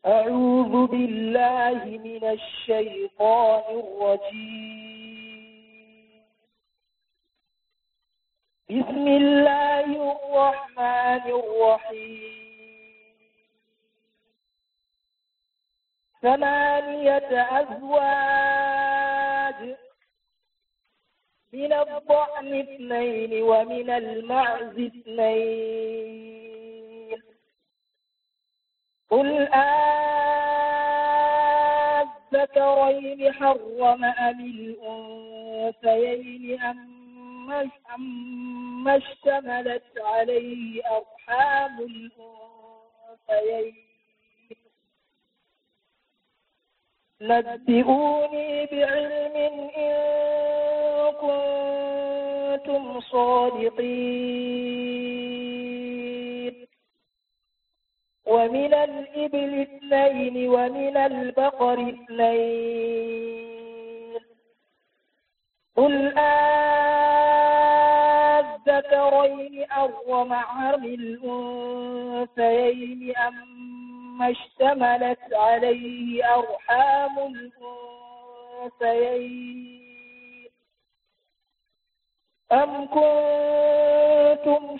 أعوذ بالله من الشيطان الرجيم بسم الله الرحمن الرحيم ثمانية أزواج من الضأن اثنين ومن المعز اثنين قل أذكرين حرم أم الأنثيين أم أما اشتملت عليه أرحام الأنثيين نبئوني بعلم إن كنتم صادقين ومن الإبل اثنين ومن البقر اثنين قل أذكرين أرم عم الأنثيين أما اشتملت عليه أرحام الأنثيين أم كنتم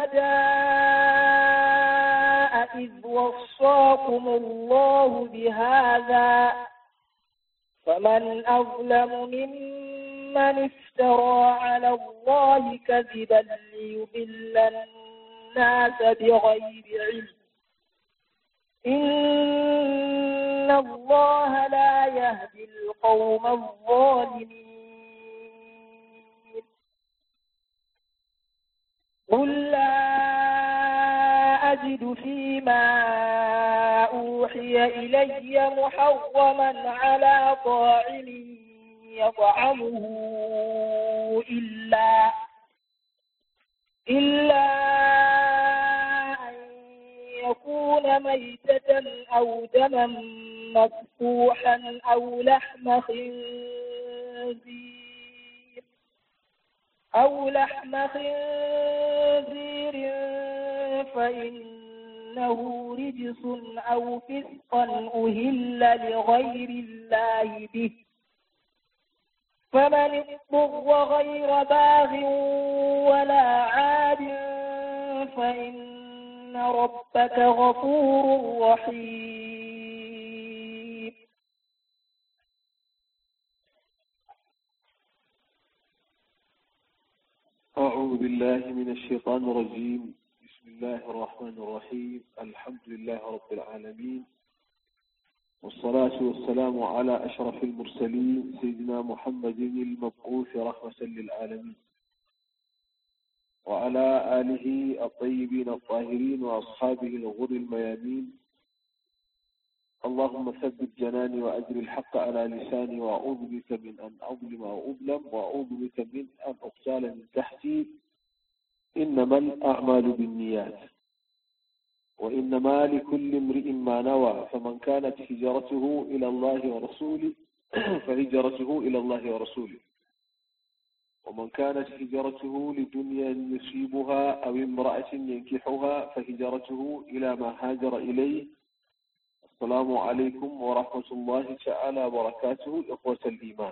شهداء إذ وصاكم الله بهذا فمن أظلم ممن افترى على الله كذبا ليضل الناس بغير علم إن الله لا يهدي القوم الظالمين قل لا أجد فيما أوحي إلي محرما على طاعم يطعمه إلا إلا أن يكون ميتة أو دما مفتوحا أو لحم خنزير أو لحم خنزير فإنه رجس أو فسقا أهل لغير الله به فمن اضطر غير باغ ولا عاد فإن ربك غفور رحيم أعوذ بالله من الشيطان الرجيم بسم الله الرحمن الرحيم الحمد لله رب العالمين والصلاة والسلام على أشرف المرسلين سيدنا محمد المبعوث رحمة للعالمين وعلى آله الطيبين الطاهرين وأصحابه الغر الميامين اللهم ثبت جناني وأجر الحق على لساني وأعوذ بك من أن أظلم أو أظلم وأعوذ بك من أن أقتال من تحتي إنما الأعمال بالنيات وإنما لكل امرئ ما نوى فمن كانت هجرته إلى الله ورسوله فهجرته إلى الله ورسوله ومن كانت هجرته لدنيا يصيبها أو امرأة ينكحها فهجرته إلى ما هاجر إليه السلام عليكم ورحمة الله تعالى وبركاته إخوة الإيمان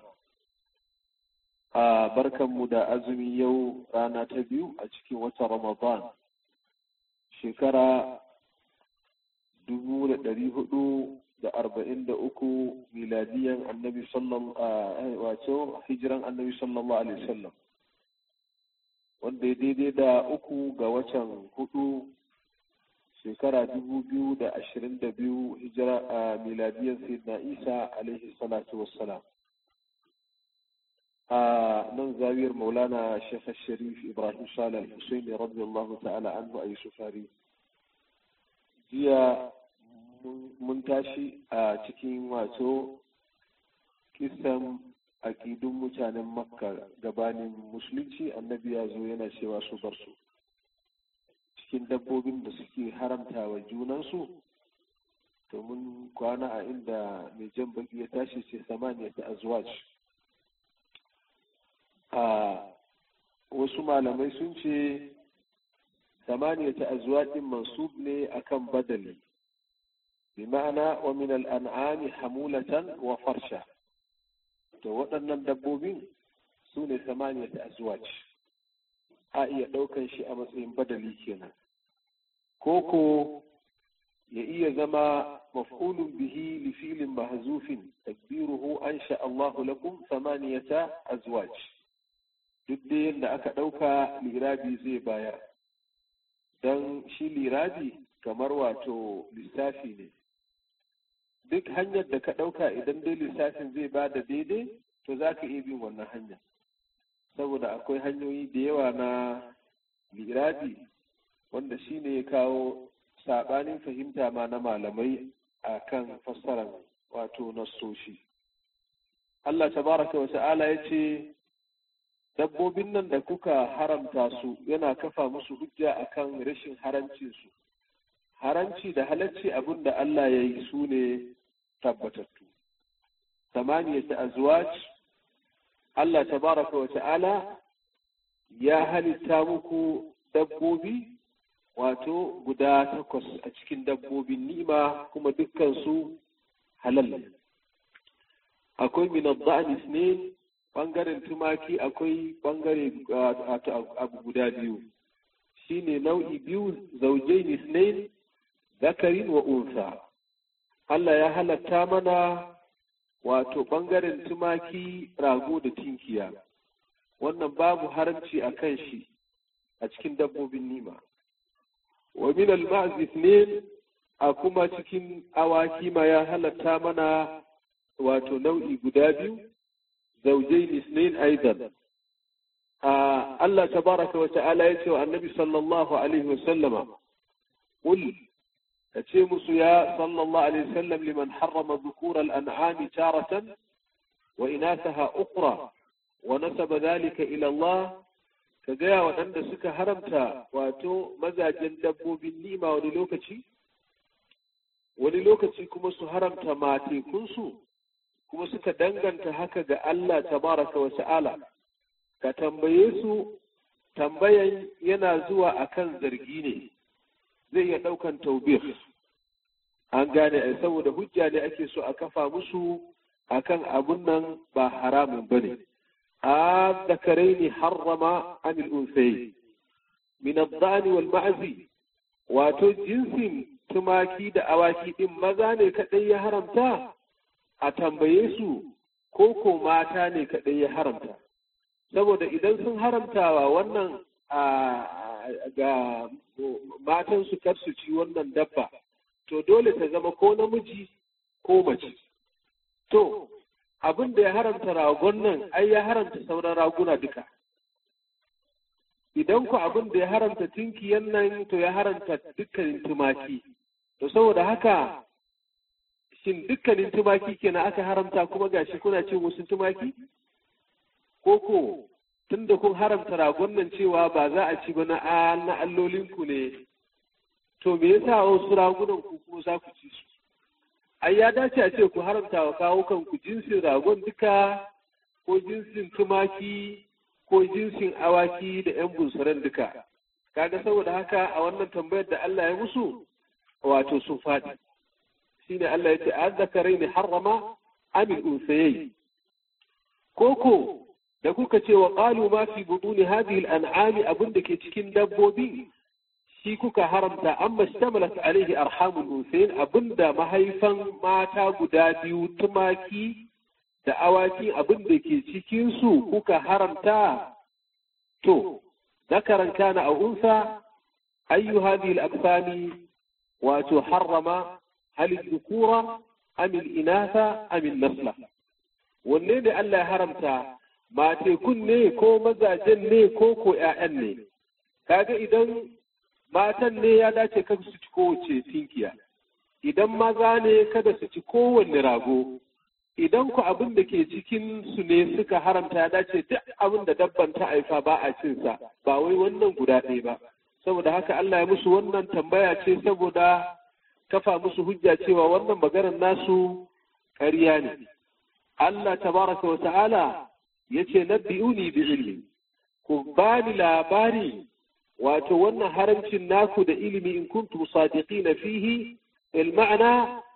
آه بركة مدى أزمي يو رانا تبيو أجكي وتا رمضان شكرا dubu da ɗari hudu da arba'in da uku miladiyan annabi sallallahu wato hijiran annabi sallallahu alaihi wasallam wanda ya daidai da uku ga watan hudu shekara dubu biyu da ashirin da biyu hijira a miladiyan sayyidina isa alaihi salatu wassalam a nan zawiyar maulana shekh sharif ibrahim salih husaini radiyallahu ta'ala anhu a yusufari jiya mun tashi a cikin wato kisan aƙidun mutanen makka gabanin musulunci annabi ya zo yana cewa su bar su cikin dabbobin da suke haramta wa junansu to mun kwana a inda mai jan baki ya tashi ce samaniya ta azwaj a wasu malamai sun ce samaniya ta azwajin mansub ne akan badali بمعنى ومن الأنعام حمولة وفرشة to waɗannan dabbobin su ne samaniyat azwaj a iya ɗaukan shi a matsayin badali kenan koko ya iya zama maf'ulun bihi li filin mahzufin takbiruhu ansha Allahu lakum samaniyata azwaj duk da yadda aka ɗauka lirabi zai bayar don shi lirabi kamar wato lissafi ne duk hanyar da ka ɗauka idan dai lissafin zai ba da daidai to za ka iya bin wannan hanyar saboda akwai hanyoyi da yawa na lirabi wanda shi ne ya kawo saɓanin fahimta ma na malamai a kan fassarar wato nassoshi Allah tabaraka wa ta'ala ya ce dabbobin nan da kuka haramta su yana kafa musu hujja akan rashin harancinsu haranci da halacci abin da Allah ya yi su ne tabbatattu samaniyata azwaj Allah tabaraka wa ta'ala ya halitta muku dabbobi wato guda takwas a cikin dabbobin ni'ima kuma dukkansu halal akwai minadda'an isnin bangaren tumaki akwai bangare abu guda biyu shine nau'i biyu zaujain isnain zakarin wa unsa Allah ya halatta mana wato ɓangaren tumaki rago da tinkiya wannan babu haramci a kan shi a cikin dabbobin nima wa min al ne a kuma cikin awaki ma ya halatta mana wato nau'i guda biyu zaujain isnain aidan Allah tabaraka wa ta'ala ya ce wa annabi sallallahu alaihi wa sallama qul kace musu ya sallallahu alaihi wasallam liman harrama dhukura al-an'am taratan wa inathaha ukhra wa nasaba dhalika ila Allah ka gaya waɗanda suka haramta wato mazajen dabbobin nima wani lokaci wani lokaci kuma su haramta matekunsu kuma suka danganta haka ga Allah tabaraka wa ta'ala ka tambaye su tambayan yana zuwa akan zargi ne zai iya ɗaukan taubir an gane saboda hujja ne ake so a kafa musu akan abun nan ba haramun bane a zakarai ne harrama anil unsayi min ad wal ma'zi wato jinsin tumaki da awaki din maza ne kadai ya haramta a tambaye su ko ko mata ne kadai ya haramta saboda idan sun haramtawa wannan ga matan su kar su ci wannan dabba to dole ta zama ko namiji ko mace to abin da ya haramta ragon nan ai ya haramta sauran raguna duka idan ku abin da ya haramta tinkiyan nan to ya haramta dukkanin tumaki to saboda haka shin dukkanin tumaki kenan aka haramta kuma gashi kuna cin wasu tumaki ko ko tunda kun haramta ragon nan cewa ba za a ci ba na na allolinku ne to me yasa wasu ragunan ku kuma za ku ci su ai ya dace a ce ku haramta wa kawo kanku jinsin ragon duka ko jinsin tumaki ko jinsin awaki da yan bunsuran duka kaga saboda haka a wannan tambayar da Allah ya musu wato sun faɗi shine Allah ya ce azzakarai ne harrama amil unsayayi koko da kuka ce wa qalu ma fi buduni hadhihi al-an'ami abin da ke cikin dabbobi shi kuka haramta amma shtamalat alaihi arhamul unsayin abinda mahaifan mata guda biyu tumaki da awaki abin da ke cikin su kuka haramta to zakaran kana a unsa ayyu hadhihi al-aqsami wato harrama hal dhukura am al-inatha am al-nasla wanne ne Allah ya haramta matekun ne ko mazajen ne ko ko ƴaƴan ne kaga idan matan ne ya dace kan su ci kowace tinkiya idan maza ne kada su ci kowanne rago idan ku abin da ke cikin su ne suka haramta ya dace duk abin da dabban ta haifa ba a cin sa ba wai wannan guda ɗaya ba saboda haka Allah ya musu wannan tambaya ce saboda kafa musu hujja cewa wannan maganar nasu ƙarya ne Allah tabaraka wa ta'ala yace nabbi'uni bi ilmi ku bani labari wato wannan haramcin naku da ilimi in kuntum sadiqina fihi المعنى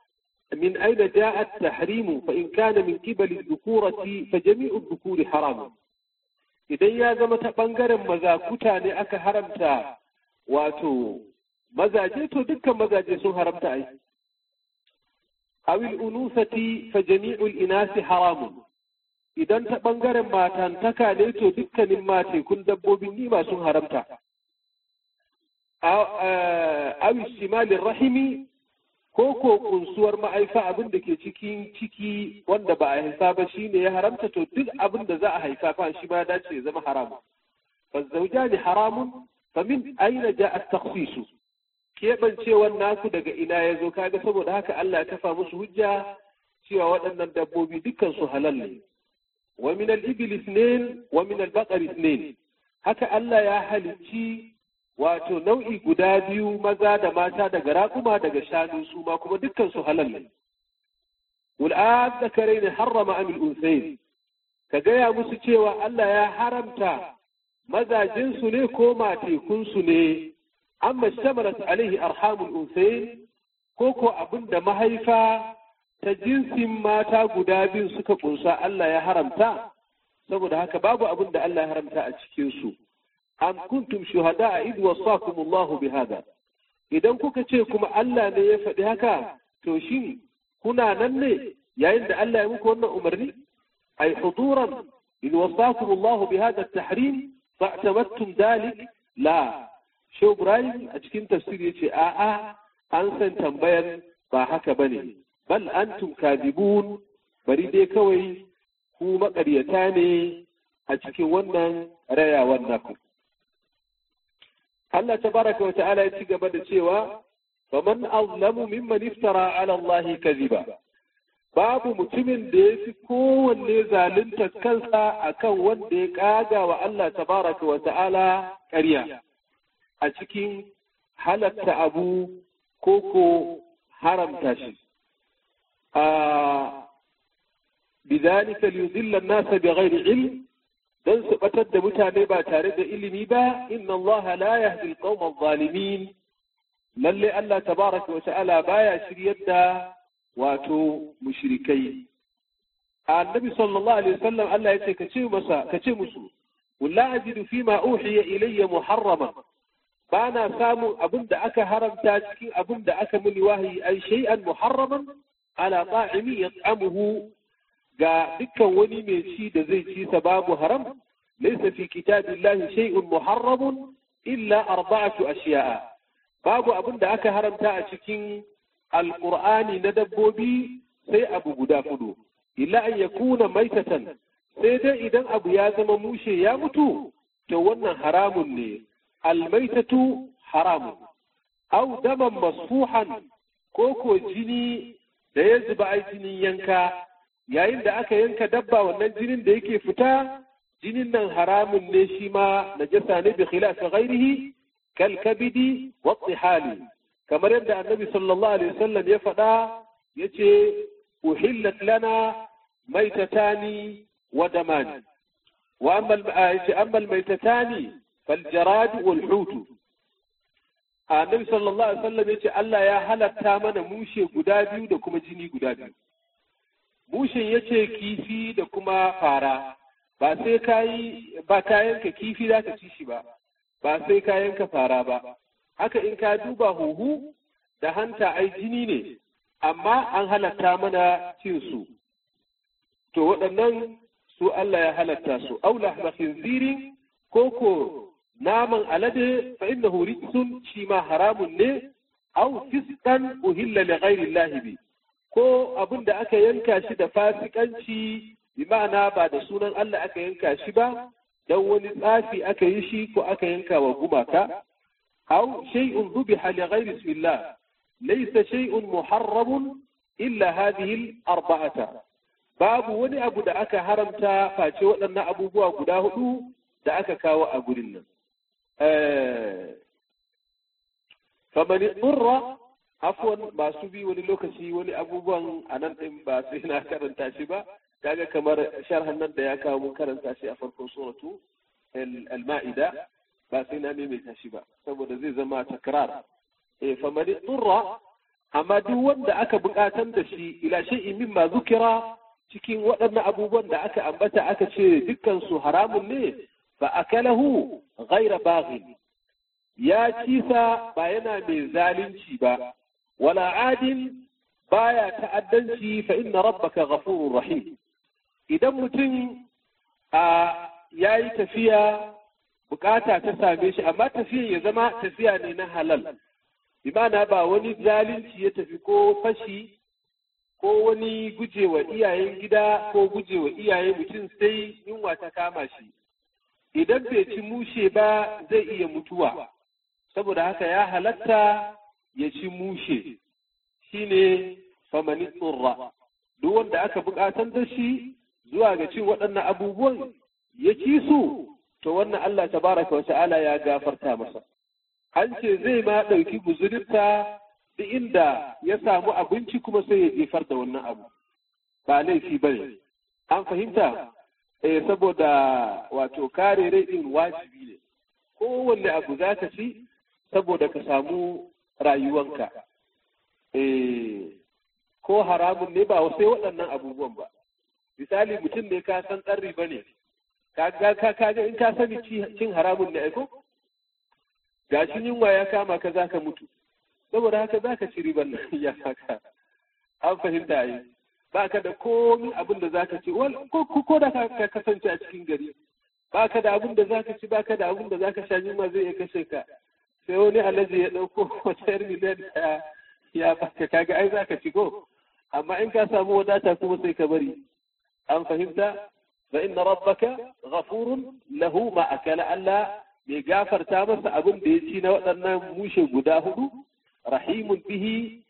من أين جاء التحريم فإن كان من قبل الذكورة فجميع الذكور حرام idan ya zama ta ɓangaren mazakuta ne aka haramta wato mazaje to dukkan mazaje sun haramta ai awil unusati fa jami'ul inasi haramun idan ta ɓangaren matantaka ne to dukkanin matekun dabbobin nima sun haramta awil shimalin rahimi ko ko kunsuwar ma'aifa abin da ke cikin ciki wanda ba a haifa ba shine ya haramta to duk abin da za a haifa fa shi ba dace ya zama haramun fa zawjani haramun fa min aina ja at-takhsis kebancewar naku daga ina ya zo kaga saboda haka Allah ya kafa musu hujja cewa waɗannan dabbobi dukkan su halal ne wa min al-ibil ithnain wa min al-baqar ithnain haka Allah ya halicci wato nau'i guda biyu maza da mata daga raƙuma daga shanu su ma kuma dukkan su halal ne wal'ad da kare ne harrama amil unsayin ka gaya musu cewa Allah ya haramta mazajinsu ne ko matekunsu ne amma shamarat alaihi arhamul unsayin ko ko abin da mahaifa ta jinsin mata guda biyu suka kunsa Allah ya haramta saboda haka babu abin da Allah ya haramta a cikinsu am kuntum shuhada id wasakum Allah bihada idan kuka ce kuma Allah ne ya faɗi haka to shin kuna nan ne yayin da Allah ya muku wannan umarni ay huduran id wasakum Allah bihada at-tahrim fa'tamattum dalik la Shehu Ibrahim a cikin tafsir yace a'a an san tambayar ba haka bane bal antum kadibun bari dai kawai ku maƙaryata ne a cikin wannan rayawar naku Allah tabaraka wa ta'ala ya ci gaba da cewa faman azlamu mimman iftara ala Allah kadhiba babu mutumin da ya fi kowanne zalunta kansa akan wanda ya kaga wa Allah tabaraka wa ta'ala ƙarya a cikin halatta abu ko ko haramta shi a بذلك ليضل الناس بغير علم dan su batar da mutane ba tare da ilimi ba inna Allah la yahdi al-qawm adh-dhalimin lalle Allah tabaraka wa ta'ala baya shiryar da wato mushrikai annabi sallallahu alaihi wasallam Allah yace ka ce masa ka ce musu walla ajidu fima uhiya ilayya muharrama bana samun abin da aka haramta cikin abin da aka muni wahayi ai shay'an muharraman ala ta'imi yat'amuhu ga dukkan wani mai ci da zai ci sa babu haram laysa fi kitabillahi shay'un muharramun illa arba'atu ashiya'a babu abin da aka haramta a cikin alqur'ani na dabbobi sai abu guda fudu illa an yakuna maitatan sai dai idan abu ya zama mushe ya mutu to wannan haramun ne almaitatu haramun au daman masfuhan ko ko jini da ya zuba ai jinin yanka yayin da aka yanka dabba wannan jinin da yake fita jinin nan haramun ne shi ma najasa ne bi khilafi ghairihi kal kabidi wa tihali kamar yadda annabi sallallahu alaihi wasallam ya faɗa yace uhillat lana maitatani wa damani wa amma yace amma maitatani fal jarad wal hut annabi sallallahu alaihi wasallam yace Allah ya halatta mana mushe guda biyu da kuma jini guda biyu bushin ya ce kifi da kuma fara ba sai ka yi ba ka yanka kifi za ka ci shi ba ba sai ka yanka fara ba haka in ka duba huhu da hanta ai jini ne amma an halatta mana cin su to waɗannan su Allah ya halatta su aula khinzirin koko naman alade fa innahu rijsun shi ma haramun ne aw fisqan uhilla li ghairi Allah bi ko abin da aka yanka shi da fasikanci bi ma'ana ba da sunan Allah aka yanka shi ba dan wani tsafi aka yi shi ko aka yanka wa gumaka aw shay'un dhubiha li ghayri bismillah laysa shay'un muharramun illa hadhihi al-arba'ata babu wani abu da aka haramta face waɗannan abubuwa guda hudu da aka kawo a gurin nan faman idurra afwan masu bi wani lokaci wani abubuwan a nan ɗin ba sai na karanta shi ba kaga kamar sharhan nan da ya kawo mun karanta shi a farkon suratu al-ma'ida ba sai na maimaita shi ba saboda zai zama takrar eh fa man turra amma duk wanda aka buƙatar da shi ila shay'in mimma zukira cikin waɗannan abubuwan da aka ambata aka ce dukkan su haramun ne fa akalahu ghaira baghin ya ci sa ba yana mai zalunci ba wala adin baya ta'addanci fa inna rabbaka ghafurur rahim idan mutum a yayi tafiya bukata ta same shi amma tafiya ya zama tafiya ne na halal imana ba wani zalunci ya tafi ko fashi ko wani gujewa iyayen gida ko gujewa iyaye mutum sai yunwa ta kama shi idan bai ci mushe ba zai iya mutuwa saboda haka ya halatta ya ci mushe shine famani tsurra duk wanda aka bukatar da shi zuwa ga cin waɗannan abubuwan ya ci su to wannan Allah tabaraka wa ta'ala ya gafarta masa an ce zai ma ɗauki guzurinta da inda ya samu abinci kuma sai ya jefar da wannan abu ba laifi ba ne an fahimta eh saboda wato kare rai din wajibi ne kowanne abu za ka ci saboda ka samu rayuwanka eh ko haramun ne ba sai waɗannan abubuwan ba misali mutum ne ka san ɗan riba ne ka ga in ka sani cin haramun ne aiko gashin yunwa ya kama ka za ka mutu saboda haka za ka ci riban nan ya haka an fahimta yi ba ka da komi abin da za ka ci ko da ka kasance a cikin gari ba ka da abin da za ka ci ba ka da abin da za ka sha yunwa zai iya kashe ka sai wani alaji ya ɗauko wata yar miliyan ɗaya ya baka kaga ai za ka ci ko amma in ka samu wadata kuma sai ka bari an fahimta fa inna rabbaka ghafurun lahu ma akala Allah mai gafarta masa abin da ya ci na waɗannan mushe guda hudu rahimun bihi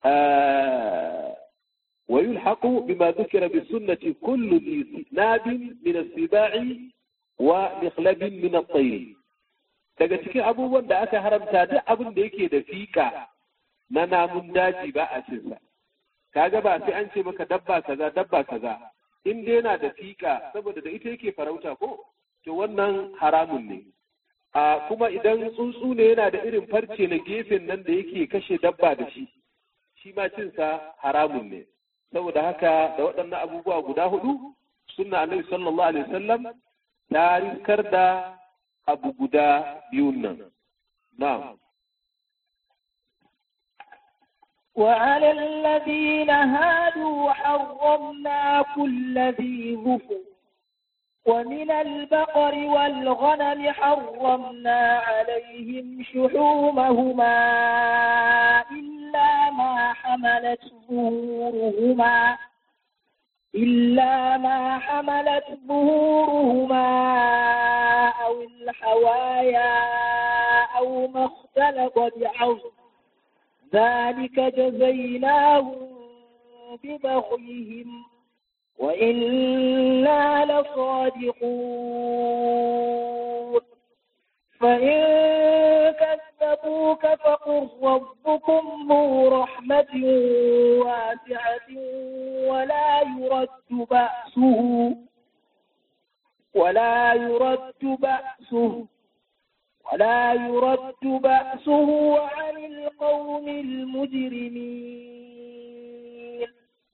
wa yulhaqu bima dhukira bi sunnati kullu dhi nabin min as-siba'i wa mikhlabin min at-tayr daga cikin abubuwan da aka haramta duk abin da yake da fika na namun daji ba a cin sa kaga ba sai an ce maka dabba kaza dabba kaza in dai yana da fika saboda da ita yake farauta ko to wannan haramun ne a kuma idan tsuntsu ne yana da irin farce na gefen nan da yake kashe dabba da shi shi ma cinsa haramun ne saboda haka da waɗannan abubuwa guda hudu sunna annabi sallallahu alaihi wasallam ta riskar da abu guda biyun nan na'am وعلى الذين هادوا حرمنا كل ذي ظفر ومن البقر والغنم حرمنا عليهم شحومهما إلا ما حملت ظهورهما إلا ما حملت ظهورهما أو الحوايا أو ما اختلط بعظم ذلك جزيناهم ببغيهم وإنا لصادقون فإن كذبوك فقل ربكم ذو رحمة واسعة ولا يرد بأسه ولا يرد بأسه ولا يرد بأسه عن القوم المجرمين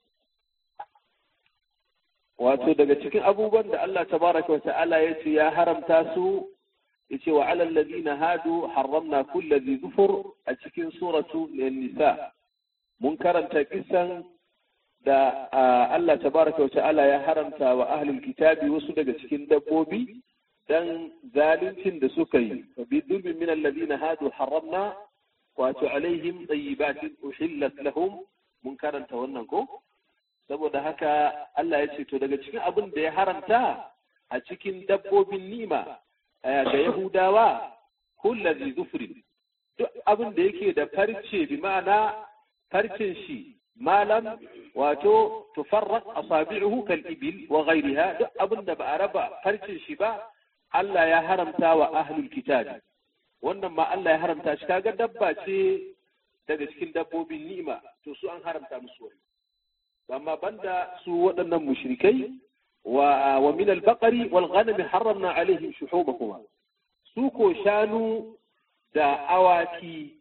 wato daga cikin abubuwan da Allah tabaraka wa ta'ala ya ce ya haramta su yace wa alal ladina hadu harramna kulli dhi zufur a cikin suratu nisa mun karanta kisan da Allah tabaraka wa ta'ala ya haramta wa ahlul kitabi wasu daga cikin dabbobi dan zaluncin da suka yi fa bi dhulmin min alladhina hadu harramna wato alaihim tayyibatin uhillat lahum mun karanta wannan ko saboda haka Allah ya ce to daga cikin abin da ya haramta a cikin dabbobin nima ga Yahudawa kullazi zufrin duk abin da yake da farce bi ma'ana farcen shi malam wato tufarraq asabi'uhu kal ibil wa ghayriha duk abin da ba a raba farcen shi ba Allah ya haramta wa ahlul kitabi wannan ma Allah ya haramta shi kaga dabba ce daga cikin dabbobin ni'ima to su an haramta musu wani amma banda su waɗannan mushrikai wa wa min al-baqari wal ghanami harramna alaihim shuhumahuma su ko shanu da awaki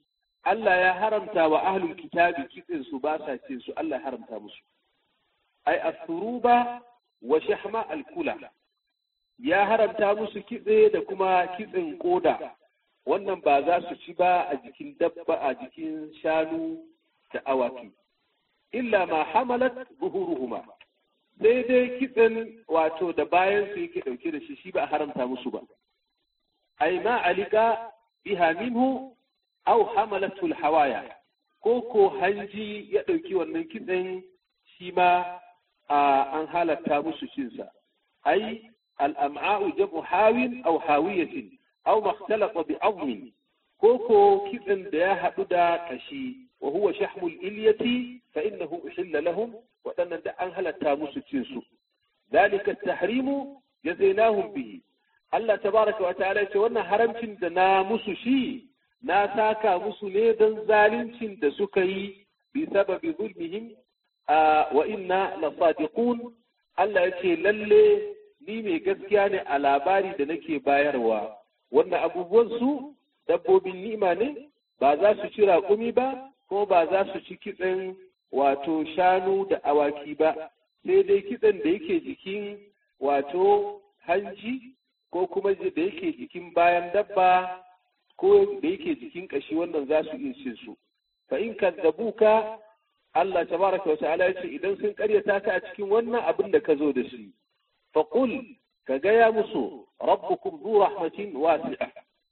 Allah ya haramta wa ahlul kitabi kitsin su ba sa cin su Allah ya haramta musu ai asuruba wa shahma alkula ya haramta musu kitse da kuma kitsin koda wannan ba za su ci ba a jikin dabba a jikin shanu da awaki illa ma hamalat buhuruhuma sai dai kitsen wato da bayan su yake dauke da shi shi ba a haramta musu ba ai ma alika biha minhu aw hamalatul hawaya ko ko hanji ya dauki wannan kitsen shi ma an halatta musu cinsa ai al'am'a'u jam'u hawin aw hawiyatin aw makhtalaqa bi azmin ko ko kitsen da ya haɗu da kashi wa huwa shahmul ilyati fa innahu uhilla lahum waɗannan da an halatta musu cin su zalika tahrimu jazainahum bihi Allah tabaraka wa ta'ala ce wannan haramcin da na musu shi na saka musu ne don zaluncin da suka yi bi sababi zulmihim wa inna la sadiqun Allah ya ce lalle ni mai gaskiya ne a labari da nake bayarwa wannan abubuwan su dabbobin ni'ima ne ba za su ci raƙumi ba ko ba za su ci kitsen wato shanu da awaki ba sai dai kitsen da yake jikin wato hanji ko kuma da yake jikin bayan dabba ko da yake jikin kashi wannan za su iya cin su fa in kadzabuka Allah tabaraka wa ta'ala ya ce idan sun karyata ka a cikin wannan abin da ka zo da shi fa qul ka gaya musu rabbukum zu rahmatin wasi'a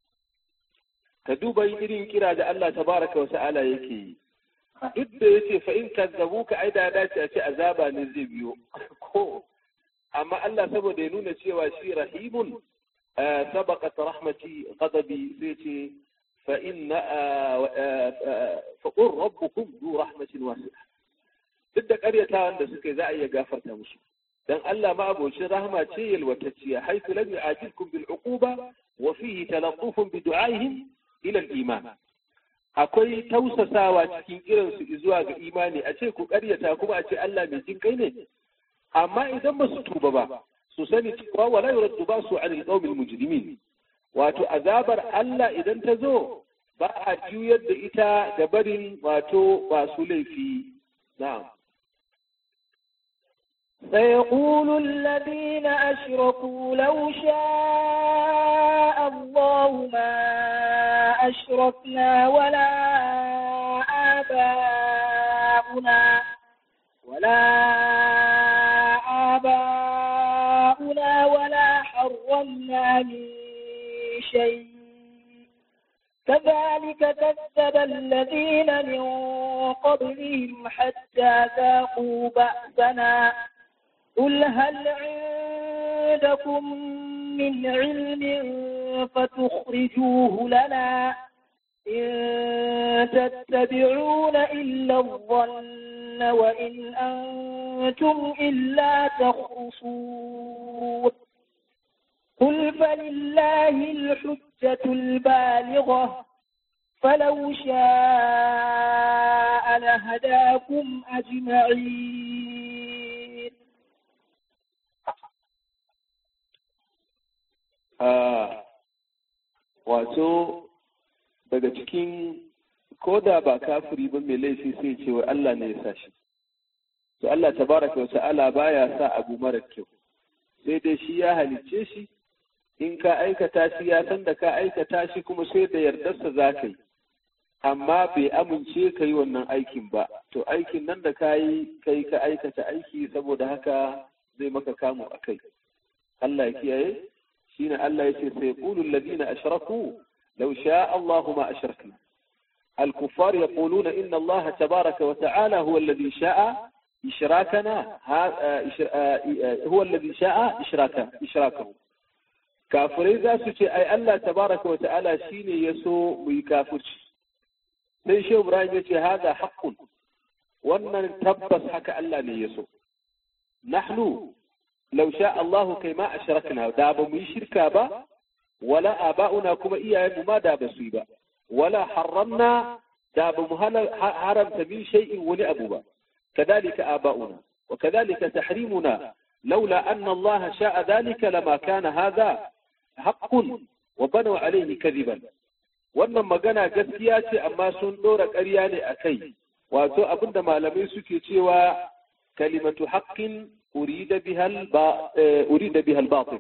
ka duba irin kira da Allah tabaraka wa ta'ala yake yi duk da yace fa in kadzabuka ai da dace a ce azaba ne zai biyo ko amma Allah saboda ya nuna cewa shi rahimun sabaqat rahmati ghadabi sai ce fa inna fa qur rabbukum du rahmatin wasi'a duk da ƙaryatawan da suka yi za a iya gafarta musu dan Allah ma abocin rahma ce yalwatacciya haythu lam yu'ajilkum bil uquba wa fihi talaqqufun bi du'aihim ila al iman akwai tausasawa cikin kiransu zuwa ga imani a ce ku ƙaryata kuma a ce Allah mai jin kai ne amma idan ba su tuba ba su sani cewa wala yuraddu ba su anil qawmil mujrimin wato azabar Allah idan ta zo ba a juyar da ita ga barin wato ba su laifi na'am سيقول الذين أشركوا لو شاء الله ما أشركنا ولا آباؤنا ولا آباؤنا ولا حرمنا من شيء كذلك كذب الذين من قبلهم حتى ذاقوا بأسنا قل هل عندكم من علم فتخرجوه لنا إن تتبعون إلا الظن وإن أنتم إلا تخرصون قل فلله الحجة البالغة فلو شاء لهداكم أجمعين wato daga cikin ko da ba kafiri ba mai laifi sai ce wa Allah ne ya sa shi to Allah tabaraka wa ta'ala baya sa abu mara kyau sai dai shi ya halicce shi in ka aikata shi ya san da ka aikata shi kuma sai da yardarsa za ka yi amma bai amince ka yi wannan aikin ba to aikin nan da ka yi kai ka aikata aiki saboda haka zai maka kamu a kai Allah ya kiyaye shine Allah ya ce sai qulu alladhina ashraku law sha Allahu ma ashrakna الكفار يقولون إن الله تبارك وتعالى هو الذي شاء إشراكنا هو الذي شاء إشراكه إشراكه kafirai za su ce ai Allah tabaraka wa ta'ala shine ya so mu yi kafirci sai shehu Ibrahim ya ce haza haqqun wannan tabbas haka Allah ne ya so nahnu law sha Allah kai ma ashrakna da ba mu yi shirka ba wala aba'una kuma iyayenmu ma da ba su yi ba wala harramna da ba mu haramta min shay'in wani abu ba كذلك آباؤنا وكذلك تحريمنا لولا أن الله شاء ذلك لما كان هذا حق وبنوا عليه كذبا wannan magana gaskiya ce amma sun ɗora ƙarya ne a kai wato abinda malamai suke cewa kalimatu haqqin urida bihal ba urida bihal batil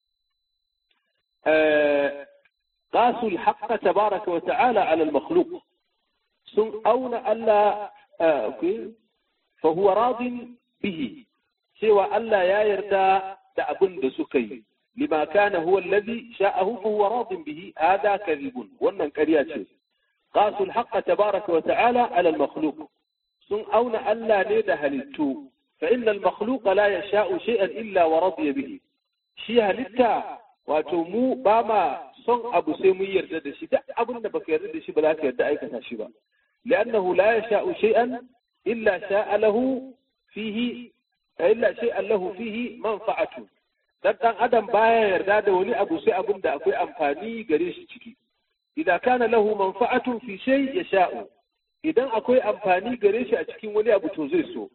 قاسوا الحق تبارك وتعالى على المخلوق sun auna Allah فهو راض به cewa Allah ya yarda da abin da suka yi lima kana huwa allazi sha'ahu fa huwa radin bihi hada kadhibun wannan ƙarya ce qasu al-haqq tabaraka wa ta'ala ala al-makhluq sun auna Allah ne da halittu fa inna al-makhluq la yasha'u shay'an illa wa radiya bihi shi halitta wato mu ba ma son abu sai mun yarda da shi duk abin da baka yarda da shi ba za ka yarda aikata shi ba لأنه لا يشاء شيئا إلا شاء له فيه إلا شيئا له فيه منفعته dan dan adam baya yarda da wani abu sai abin da akwai amfani gare shi ciki idan kana lahu manfa'atun fi shay yasha'u idan akwai amfani gare shi a cikin wani abu to zai so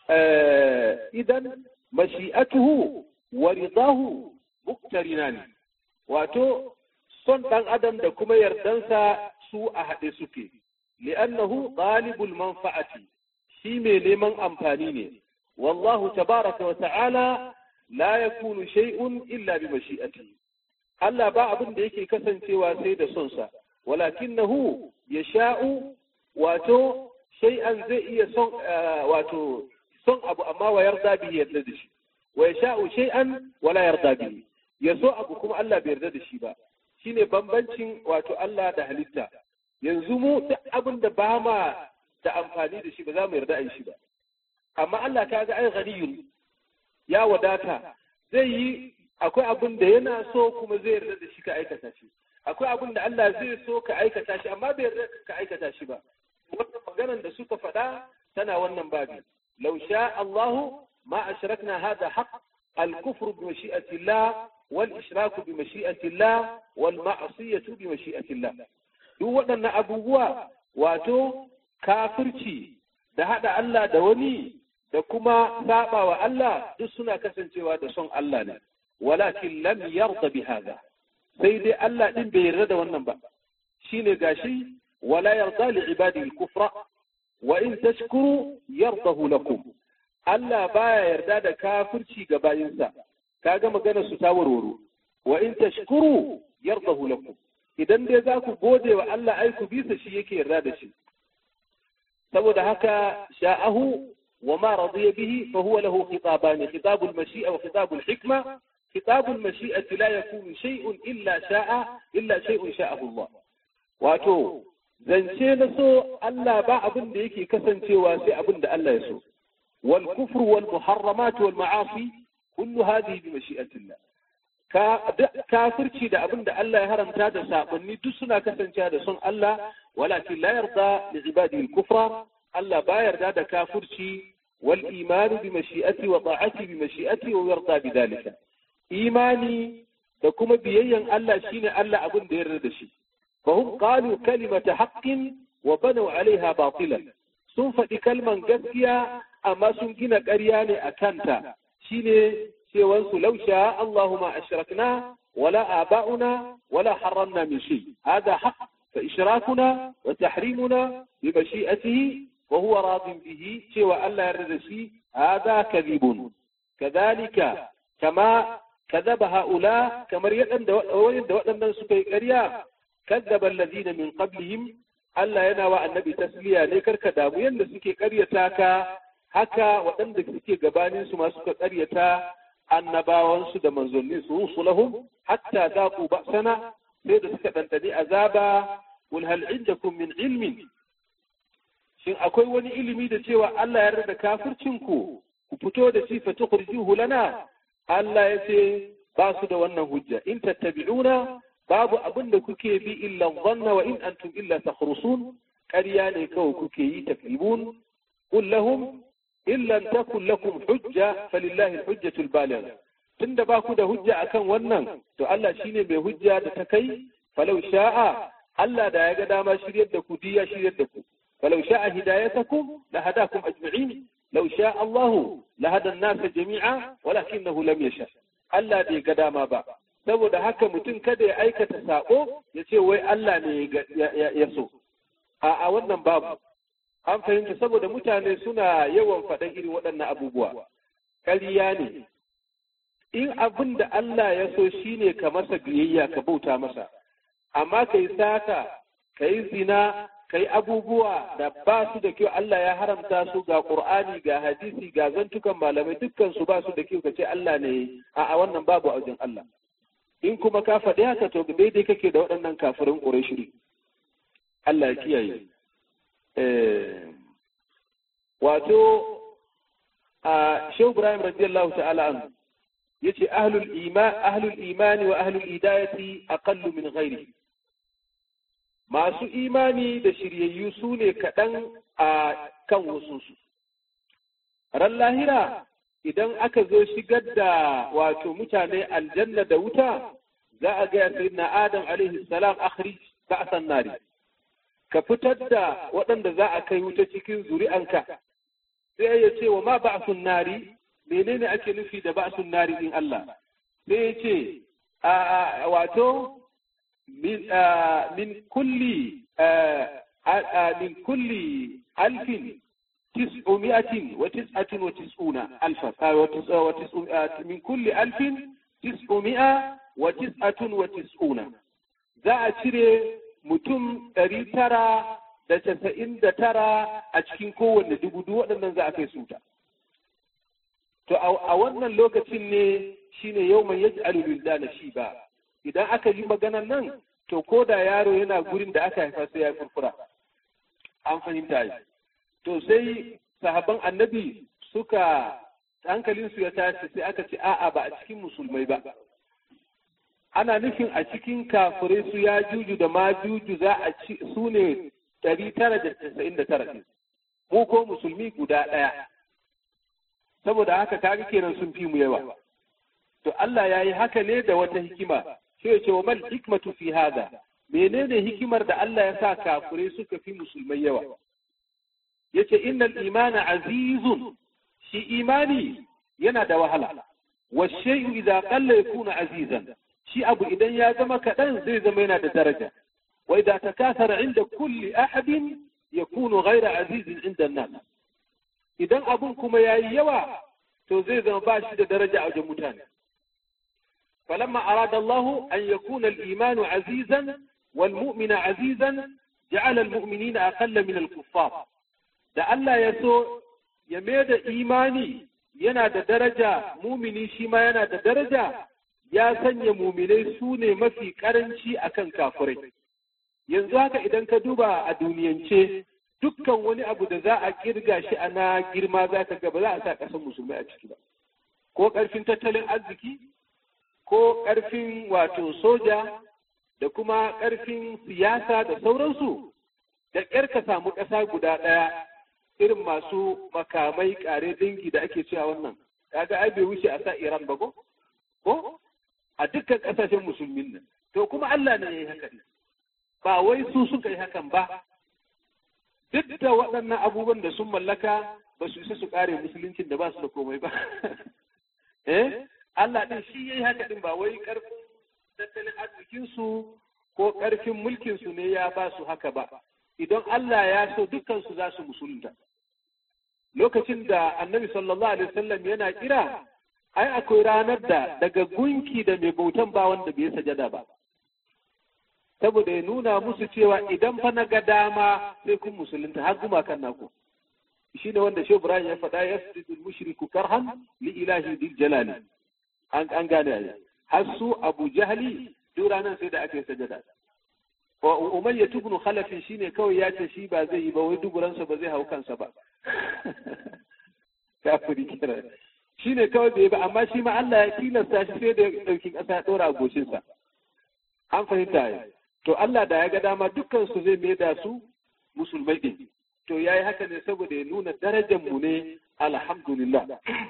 idan mashi'atuhu wa ridahu muktarinani wato son dan adam da kuma yardansa su a haɗe suke li'annahu talibul manfa'ati shi mai neman amfani ne wallahu tabaraka wa ta'ala la yakunu shay'un illa bi mashi'atihi Allah ba abin da yake kasancewa sai da son sa walakinahu yasha'u wato shay'an zai iya son wato son abu amma wa yarda bihi yarda da shi wa yasha'u shay'an wala yarda bihi ya so abu kuma Allah bai yarda da shi ba shine bambancin wato Allah da halitta yanzu mu duk abin da ba ma da amfani da shi ba za mu yarda a yi shi ba amma Allah ka ga ai ghaniyun ya wadata zai yi akwai abin da yana so kuma zai yarda da shi ka aikata shi akwai abin da Allah zai so ka aikata shi amma bai yarda ka aikata shi ba wannan maganar da suka faɗa tana wannan babi law sha Allahu ma ashrakna hada haqq al-kufru bi mashi'ati Allah wal ishraku bi mashi'ati Allah wal ma'siyatu bi mashi'ati Allah duk waɗannan abubuwa wato kafirci da haɗa Allah da wani da kuma saba wa Allah duk suna kasancewa da son Allah ne walakin lam yarda bi hada sai dai Allah din bai yarda da wannan ba shine gashi wala yarda li ibadi al-kufra wa in tashkuru yardahu lakum Allah baya yarda da kafirci ga bayinsa kaga magana su ta warwaro wa in tashkuru yardahu lakum idan dai za ku gode wa Allah ai ku bisa shi yake yarda da shi saboda haka sha'ahu wa ma radiya bihi fa huwa lahu khitabani khitabul mashi'a wa khitabul hikma khitabul mashi'ati la yakunu shay'un illa sha'a illa shay'un sha'ahu Allah wato zance na so Allah ba abin da yake kasancewa sai abin da Allah ya so wal kufru wal muharramat wal ma'asi kullu hadhihi bi mashi'atillah kafirci da abin da Allah ya haramta da saɓanni duk suna kasancewa da son Allah walakin la yarda li ibadihi al-kufra Allah ba yarda da kafirci wal imanu bi mashi'ati wa ta'ati bi mashi'ati wa yarda bi dalika imani da kuma biyayyan Allah shine Allah abin da ya yarda da shi fa hum qalu kalimata haqqin wa banu alaiha batilan sun faɗi kalman gaskiya amma sun gina ƙarya ne a kanta shine cewansu lau sha Allahu ma ashrakna wala aba'una wala harramna min shay hada haqq fa ishrakuna wa tahrimuna bi mashi'atihi wa huwa radin bihi cewa Allah ya yarda shi hada kadhibun kadhalika kama kadhaba haula kamar yadda waɗannan suka yi ƙarya كذب الذين من قبلهم Allah yana wa annabi tasliya ne karka damu yadda suke ƙaryata ka haka waɗanda suke gabanin su ma suka ƙaryata annabawansu da manzannin su rusulahum hatta zaqu ba'sana sai da suka dandani azaba wal hal indakum min ilmin shin akwai wani ilimi da cewa Allah ya rada kafircin ku ku fito da shi fa tukhrijuhu lana Allah ya ce ba su da wannan hujja in tattabi'una babu abin da kuke bi illa dhanna wa in antum illa takhrusun ƙarya ne kawai kuke yi takribun qul lahum illa takun lakum hujja falillahi alhujjatu albaligha tunda ba ku da hujja akan wannan to Allah shine mai hujja da ta kai falau sha'a Allah da ya ga dama shiryar da ku diya shiryar da ku falau sha'a hidayatakum la hadakum ajma'in law sha'a Allah la hada an-nas jami'a walakinahu lam yasha Allah bai ga dama ba saboda haka mutum kada ya aikata sako ya ce wai Allah ne ya so a wannan babu an fahimta saboda mutane suna yawan faɗan irin waɗannan abubuwa ƙarya ne in abin da Allah ya so shine ka masa biyayya ka bauta masa amma ka yi sata ka yi zina ka yi abubuwa da ba su da kyau Allah ya haramta su ga Qur'ani ga hadisi ga zantukan malamai dukkan su ba su da kyau ka ce Allah ne a wannan babu a wajen Allah in kuma ka faɗi haka to daidai kake da waɗannan kafirin ƙurashiri Allah ya kiyaye wato a Shehu Ibrahim radiyallahu ta'ala anhu yace ahlul iman ahlul imani wa ahlul hidayati aqallu min ghairi masu imani da shiryayyu su ne kaɗan a kan wasu su ran lahira idan aka zo shigar da wato mutane aljanna da wuta za a gaya sayyidina adam alaihi salam akhrij ba'san nari ka fitar da waɗanda za a kai wuta cikin zuri'anka sai ya ce wa ma ba'sun nari menene ake nufi da ba'sun nari din Allah sai ya ce a wato min min kulli min kulli alfin تسعمائة وتسعة وتسعون ألفا من كل ألف تسعمائة وتسعة وتسعون za a cire mutum ɗari tara da casa'in da tara a cikin kowanne dubu duk waɗannan za a kai su ta. To a wannan lokacin ne shine yau mai yaji alulilda na shi ba, idan aka yi maganan nan to ko da yaro yana gurin da aka haifa sai ya furfura. An fahimta yi. to sai sahabban annabi suka hankalinsu ya tashi sai aka ce a'a ba a cikin musulmai ba ana nufin a cikin kafirai su ya juju da ma juju za a ci su ne ɗari tara da casa'in da tara mu ko musulmi guda ɗaya saboda haka kaga kenan sun fi mu yawa to Allah ya yi haka ne da wata hikima sai ya ce wa mal hikmatu fi hada menene hikimar da Allah ya sa kafirai suka fi musulmai yawa yace innal imana azizun shi imani yana da wahala wa shay'u idza qalla yakunu azizan shi abu idan ya zama kaɗan zai zama yana da daraja wa idza takasara inda kulli ahadin yakunu ghayra azizin inda nas idan abun kuma yayi yawa to zai zama ba shi da daraja a wajen mutane فلما أراد الله أن يكون الإيمان عزيزا والمؤمن عزيزا جعل المؤمنين أقل من الكفار da Allah ya so ya mai da imani yana da daraja mumini shi ma yana da daraja ya sanya muminai su ne mafi karanci akan kafirai yanzu haka idan ka duba a duniyance dukkan wani abu da za a kirga shi a na girma za ka ga ba za a sa ƙasar musulmai a ciki ba ko ƙarfin tattalin arziki ko ƙarfin wato soja da kuma ƙarfin siyasa da sauransu da ƙyar ka samu ƙasa guda ɗaya irin masu makamai ƙare dangi da ake cewa wannan kaga ai bai wuce a sa Iran ba ko ko a dukkan ƙasashen musulmin nan to kuma Allah ne ya yi haka ba wai su suka yi hakan ba duk da waɗannan abubuwan da sun mallaka ba su isa su ƙare musuluncin da ba su da komai ba eh Allah ɗin shi ya yi haka ɗin ba wai ƙarfin tattalin arzikinsu ko ƙarfin mulkinsu ne ya ba su haka ba idan Allah ya so dukkansu za su musulunta lokacin da annabi sallallahu alaihi wasallam yana kira ai akwai ranar da daga gunki da mai bautan ba wanda bai sajada ba saboda ya nuna musu cewa idan fa na ga dama sai kun musulunta har gumakan naku shi ne wanda shehu ibrahim ya faɗa ya sujudu mushriku karhan li ilahi dil jalali an an gane ai har su abu jahli duk ranar sai da aka yi sajada wa umayya ibn khalaf shine kawai ya ce shi ba zai yi ba wai duburansa ba zai hau kansa ba kafiri kira shine kawai bai ba amma shi ma Allah ya tilasta shi sai da ya dauki kasa ya dora a goshinsa an fahimta ya to Allah da ya ga dama dukkan su zai mai da su musulmai din to yayi haka ne saboda ya nuna darajar mu ne alhamdulillah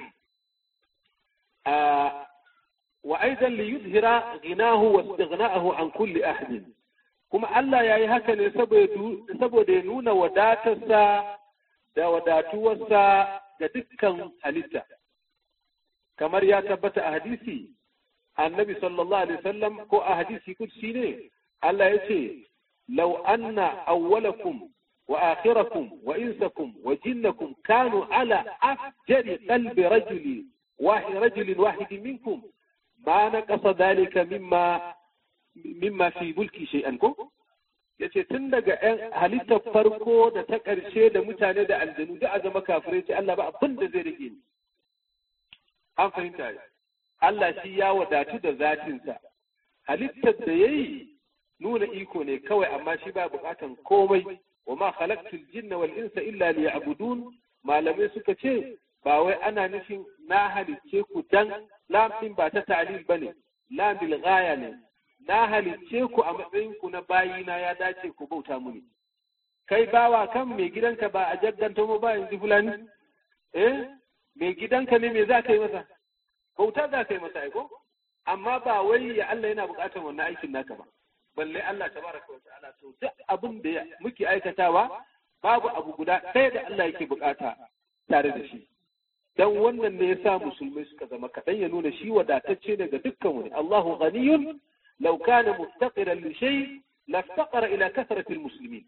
wa aidan li yuzhira ghinahu wa istighna'ahu an kulli ahadin kuma Allah ya yi haka ne saboda ya nuna wadatarsa da wadatuwarsa ga dukkan halitta kamar ya tabbata a hadisi annabi sallallahu alaihi wasallam ko a hadisi kudsi ne Allah ya ce law anna awwalakum wa akhirakum wa insakum wa jinnakum kanu ala afjari qalbi rajuli wahid rajulin wahid minkum ma naqasa dhalika mimma mimma fi mulki shay'an ko yace tun daga ‘yan halittar farko da ta ƙarshe da mutane da aljanu da a zama kafirai ce Allah ba abin da zai rage ni. An fahimta ne. Allah shi ya wadatu da zatinsa. Halittar da ya yi nuna iko ne kawai amma shi ba buƙatan komai wa ma khalaqtul jinna wal insa illa liya'budun malamai suka ce ba wai ana nufin na halicce ku dan lamfin ba ta ta'lil bane lam bil ghaya ne na halicce ku a matsayinku na bayina ya dace ku bauta muni. Kai bawa kan mai gidanka ba a jaddanta mu ba yanzu fulani? Eh, mai gidanka ne me za ka yi masa? Bauta za ka yi masa aiko? Amma ba wai ya Allah yana buƙatar wannan aikin naka ba. Balle Allah tabaraka wa ta'ala to duk abin da muke aikatawa babu abu guda ɗaya da Allah yake buƙata tare da shi. Dan wannan ne ya sa musulmai suka zama kaɗan ya nuna shi wadatacce daga dukkan wani. Allahu ghaniyun لو كان مفتقرا لشيء لافتقر إلى كثرة المسلمين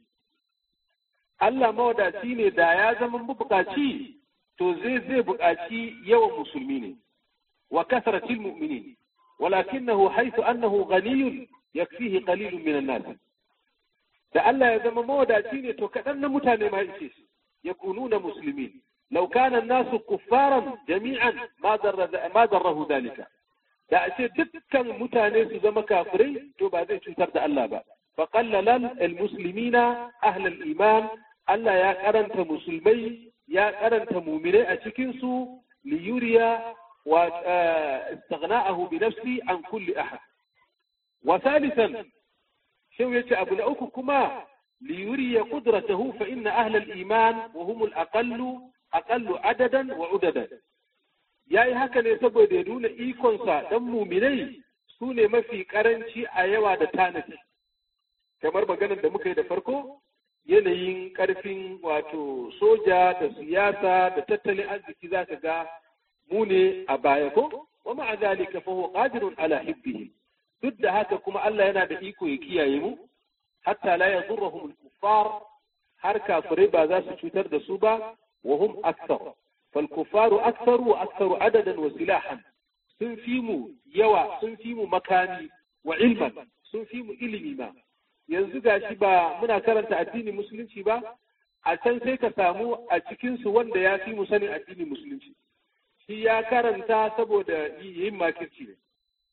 Allah mawadaci ne da ya zama mabukaci to zai zai bukaci yawan musulmi ne wa kasratil mu'minin walakinahu haythu annahu ghaniyun yakfihi qalilun min an-nas da Allah ya zama mawadaci ne to kadan na mutane ma ishe shi yakununa muslimin law kana an-nasu kuffaran jami'an ma darra ma darrahu dhalika da a ce dukkan mutane su zama kafirai to ba zai cutar da Allah ba fa qallalan almuslimina ahlul iman Allah ya karanta musulmai ya karanta mu'minai a cikin su li yuriya wa istighna'ahu bi nafsi an kulli ahad wa thalithan shau yace abu na uku kuma li yuriya qudratahu fa inna ahlul iman wa hum al-aqallu aqallu adadan wa udadan ya yi haka ne saboda ya nuna ikonsa ɗan muminai su ne mafi ƙaranci a yawa da tanadi kamar maganar da muka yi da farko yanayin ƙarfin wato soja da siyasa da tattalin arziki za ka ga mu ne a baya ko wa ma'a zalika fa huwa qadirun ala hibbihi duk da haka kuma Allah yana da iko ya kiyaye mu hatta la yadurruhum al-kuffar har kafirai ba za su cutar da su ba wa hum akthar فالكفار أكثر وأكثر عددا وسلاحا sun fi mu yawa sun fi mu makami wa ilman sun fi mu ilimi ma yanzu gashi ba muna karanta addinin musulunci ba a can sai ka samu a cikinsu wanda ya fi mu sanin addinin musulunci shi ya karanta saboda yin makirci ne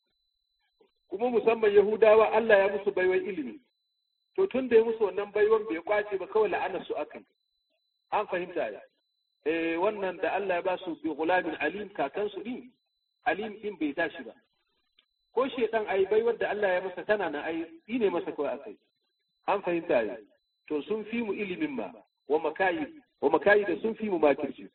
kuma musamman yahudawa Allah ya musu baiwan ilimi to tun da ya musu wannan baiwan bai kwace ba kawai la'anar su akan an fahimta ya eh wannan da Allah ya ba su bi gulamin alim kakansu din alim din bai tashi ba ko shedan ai bai wanda Allah ya masa tana na ai ne masa kawai akai an fahimta ya to sun fi mu ilimin ma wa makayi wa makayi da sun fi mu makirci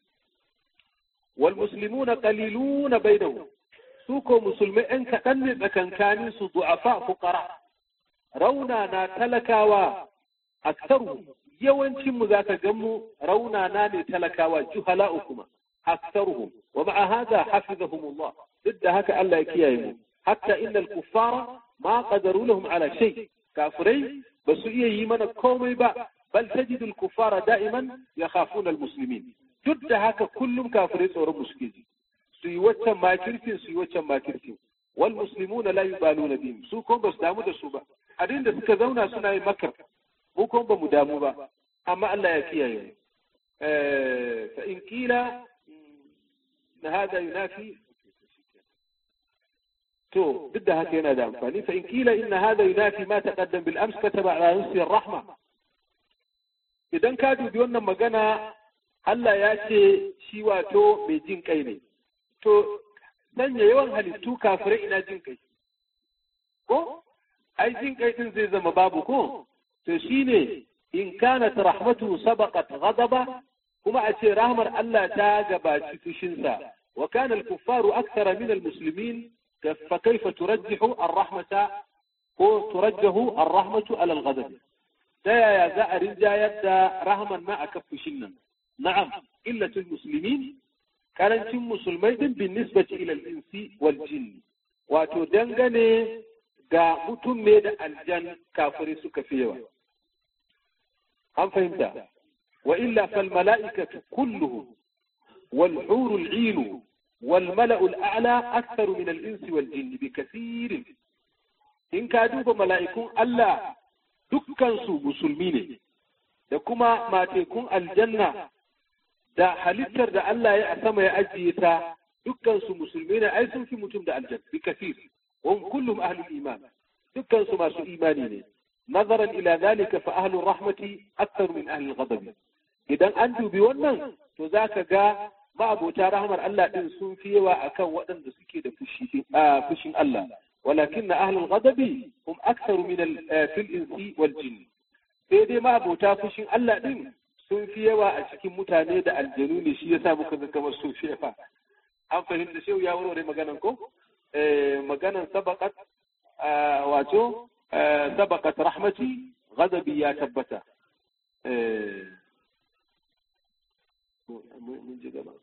wal muslimuna qaliluna bainahum su ko musulmai ɗan kaɗan ne tsakankanin su du'afa fuqara rauna na talakawa aktaru yawancin mu zaka gan mu raunana ne talakawa juhala'u kuma aktaruhum wa ma'a hadha hafizahumullah duk da haka Allah ya kiyaye mu hatta innal kuffara ma qadaru lahum ala shay kafirai ba su iya yi mana komai ba bal tajidu al kuffara da'iman yakhafuna al muslimin duk da haka kullum kafirai tsoron mu suke ji su yi waccan makircin su yi waccan makircin wal muslimuna la yubaluna bihim su ko ba su damu da su ba a da suka zauna suna yin makar mu kuma ba mu damu ba amma Allah ya kiyaye fa in kila na hada yunafi to duk da haka yana da amfani fa in kila inna hada yunafi ma taqaddam bil ams kataba ala nafsi rahma idan ka dubi wannan magana Allah ya ce shi wato mai jin kai ne to sanya yawan halittu kafirai ina jin kai ko ai jin kai din zai zama babu ko to shine in kanat rahmatu sabaqat ghadaba kuma a ce rahmar Allah ta gabaci fushinsa wa kana al-kuffaru akthara min al-muslimin fa kayfa turajjihu ar-rahmata ko turajjahu ar-rahmatu ala al-ghadab ta yaya za a rinjayar da rahman ma aka fushin nan na'am illatul muslimin karancin musulmai din bin nisbati ila al-insi wal jinn wato dangane ga mutum ne da aljan kafirai suka fi yawa an fahimta wa illa fal mala'ikatu kulluhum wal hurul 'inu wal mala'ul a'la aktharu min al insi wal jinni bi kathirin in ka duba mala'ikun Allah dukkansu musulmi ne da kuma matekun aljanna da halittar da Allah ya a sama ya ajiye ta dukkansu musulmi ne ai sun fi mutum da aljanna bi kafir wa kullum ahlul iman dukkansu masu imani ne nazaran ila zalika fa ahlur rahmati akthar min ahlil ghadab idan an dubi wannan to zaka ga ma'abota rahmar Allah din sun fi yawa akan waɗanda suke da fushin Allah ولكن أهل الغضب هم أكثر من في الإنس والجن sai dai ma'abota fushin Allah ɗin sun fi yawa a cikin mutane da aljanu ne shi yasa muka ga kamar sun fi yawa an fahimta shehu ya warware maganan ko maganan sabaqat wato sabaqat rahmati ghadabi ya tabbata mun ji gaba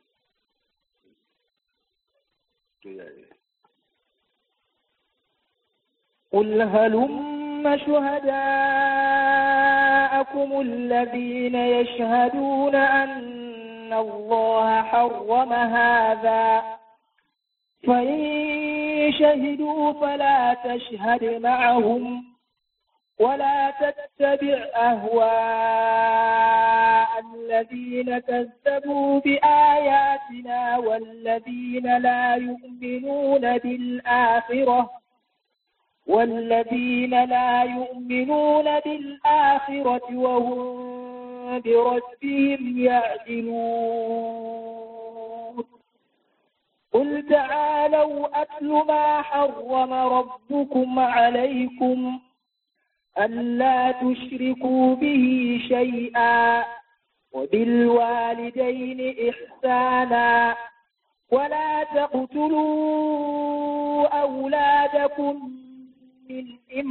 to yaya قل هلم شهداءكم الذين يشهدون أن الله حرم هذا فإن شهدوا فلا تشهد معهم ولا تتبع أهواء الذين كذبوا بآياتنا والذين لا يؤمنون بالآخرة والذين لا يؤمنون بالآخرة وهم بربهم يعدلون قل تعالوا أتل ما حرم ربكم عليكم ألا تشركوا به شيئا وبالوالدين إحسانا ولا تقتلوا أولادكم من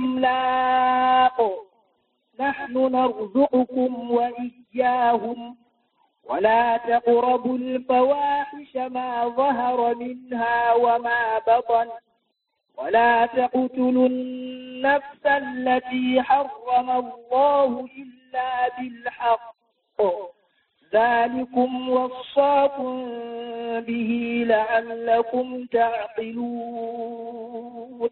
إملاق نحن نرزقكم وإياهم ولا تقربوا الفواحش ما ظهر منها وما بطن ولا تقتلوا النفس التي حرم الله إلا بالحق ذلكم وصاكم به لعلكم تعقلون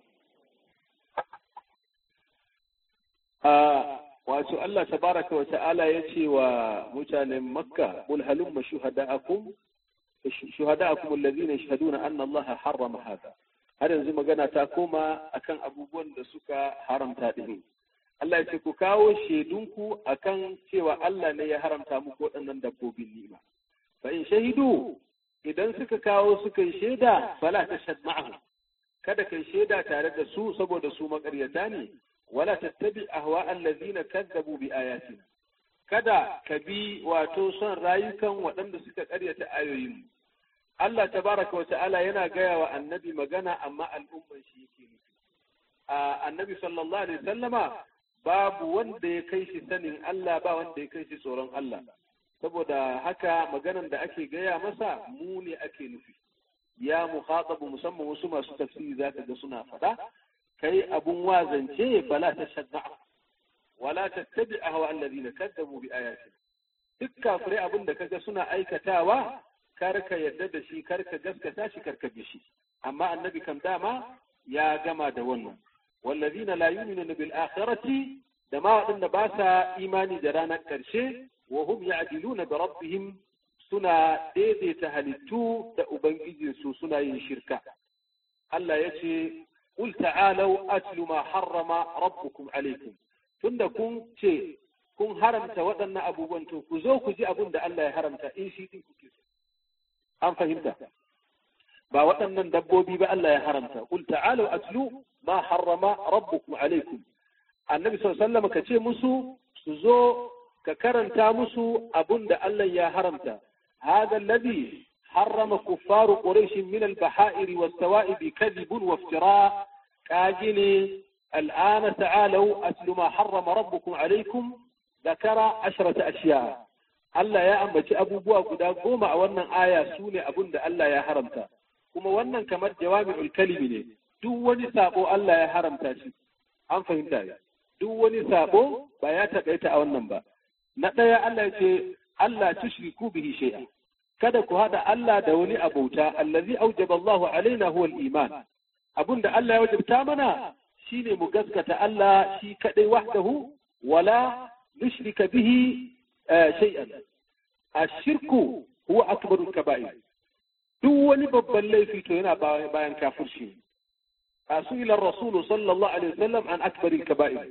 wato Allah tabaraka wa ta'ala ya ce wa mutanen makka qul halumma shuhada'akum shuhada'akum alladhina yashhaduna anna Allah harrama hada har yanzu magana ta koma akan abubuwan da suka haramta din Allah ya ce ku kawo shaidunku akan cewa Allah ne ya haramta muku waɗannan dabbobin ni'ima fa in shahidu idan suka kawo suka yi shaida fala tashhad ma'ahum kada kai shaida tare da su saboda su makaryata ne wala tattabi ahwa allazina kazzabu bi ayatina kada ka bi wato son rayukan waɗanda suka ƙaryata ayoyin Allah tabaraka wa ta'ala yana gaya wa annabi magana amma al'umman shi yake nufi annabi sallallahu alaihi sallama babu wanda ya kai shi sanin Allah ba wanda ya kai shi tsoron Allah saboda haka maganan da ake gaya masa mu ne ake nufi ya muhatabu musamman wasu masu tafsiri zaka ga suna faɗa kai abun wazance fala ta shadda wala tattabi ahwa alladhina kadzabu bi ayatina duk kafirai abin da kaga suna aikatawa kar ka yadda da shi kar ka gaskata shi kar ka bi shi amma annabi kam dama ya gama da wannan wallazina la yu'minuna bil akhirati da ma wadanda ba sa imani da ranar karshe wa hum ya'diluna bi rabbihim suna daidaita halittu da ubangijinsu suna yin shirka Allah ya ce قل تعالوا أتل ما حرم ربكم عليكم tunda kun ce kun haramta waɗannan abubuwan to ku zo ku ji abin da Allah ya haramta in shi din kuke so an fahimta ba waɗannan dabbobi ba Allah ya haramta qul ta'alu atlu ma harrama rabbukum alaikum annabi sallallahu alaihi wasallam ka ce musu su zo ka karanta musu abin da Allah ya haramta هذا الذي حرم كفار قريش من البحائر والسوائب كذب وافتراء كاجني الآن تعالوا أتل ما حرم ربكم عليكم ذكر عشرة أشياء Allah ya ambaci abubuwa guda goma a wannan aya su ne abin da Allah ya haramta. kuma wannan kamar jawami'ul kalimi ne duk wani sabo Allah ya haramta shi an fahimta ya duk wani sabo ba ya taƙaita a wannan ba na ɗaya Allah ya ce Allah tushriku bihi shay'a kada ku hada Allah da wani abauta allazi aujaba Allahu alaina huwa al-iman abunda Allah ya wajabta mana shine mu gaskata Allah shi kadai wahdahu wala nushrika bihi shay'an ashirku huwa akbarul kaba'ir duk wani babban laifi to yana bayan kafirci asuila rasul sallallahu alaihi wasallam an akbaril kaba'ir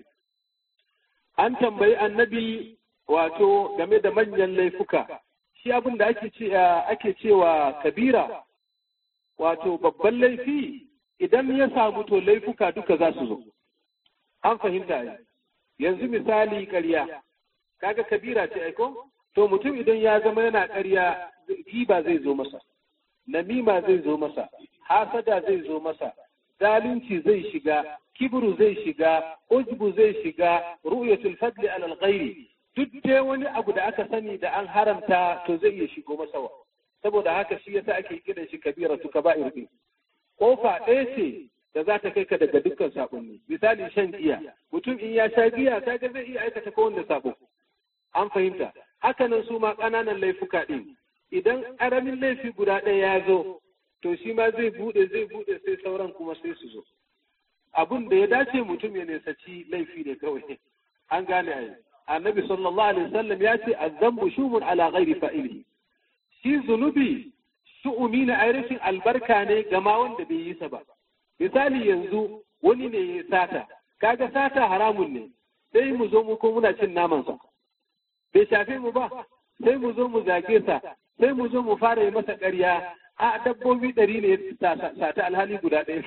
an tambayi annabi wato game da manyan laifuka shi abin da ake ce ake cewa kabira wato babban laifi idan ya samu to laifuka duka za su zo an fahimta yanzu misali ƙarya kaga kabira ce aiko to mutum idan ya zama yana ƙarya giba zai zo masa namima zai zo masa hasada zai zo masa zalunci zai shiga kibru zai shiga ujbu zai shiga ru'yatul fadli alal ghairi duk dai wani abu da aka sani da an haramta to zai iya shigo masa wa saboda haka shi yasa ake kiran shi kabiratu kaba'ir din kofa ɗaya ce da za ta kai ka daga dukkan sabonni misali shan giya mutum in ya sha giya kaga zai iya aikata kowanne sabo an fahimta hakanan su ma ƙananan laifuka ɗin idan ƙaramin laifi guda ɗaya ya zo to shi ma zai buɗe zai buɗe sai sauran kuma sai su zo abun da ya dace mutum ya nesaci laifi ne kawai an gane a annabi sallallahu alaihi wasallam ya ce azzambu shumun ala ghairi fa'ilihi shi zunubi shu'umi na ainihin albarka ne ga ma wanda bai yi sa ba misali yanzu wani ne ya sata kaga sata haramun ne sai mu zo mu ko muna cin naman sa bai shafe mu ba sai mu zo mu zage sa sai mu zo mu fara yi masa ƙarya a dabbobi ɗari ne sata alhali guda ɗaya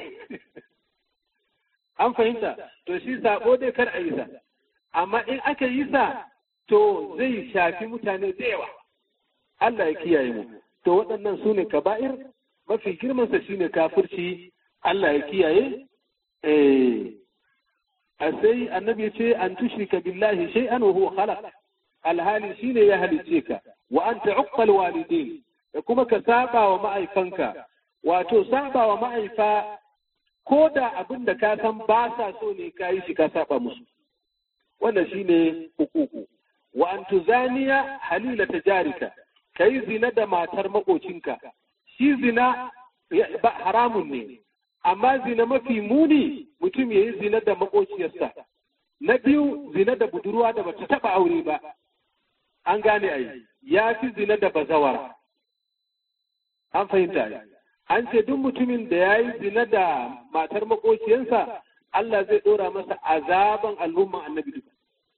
an fahimta to shi sabo dai kar a yi sa amma in aka yi sa to zai shafi mutane da yawa Allah ya kiyaye mu to waɗannan su ne kaba'ir mafi girmansa shine kafirci Allah ya kiyaye eh a sai annabi ya ce an tushrika billahi shay'an wa huwa khalaq alhali shine ya halice ka wa anta uqqal walidain da kuma ka saba wa ma'aifanka wato saba wa ma'aifa ko da abin da ka san ba sa so ne ka yi shi ka saba musu wannan shine hukuku wa an tuzaniya halila tajarika kai zina da matar makocinka shi zina ba haramun ne amma zina mafi muni mutum ya yi zina da makociyarsa na biyu zina da budurwa da bata taba aure ba an gane ai ya fi zina da bazawara an fahimta ai an ce duk mutumin da ya yi zina da matar makociyarsa Allah zai ɗora masa azaban al'umman annabi duka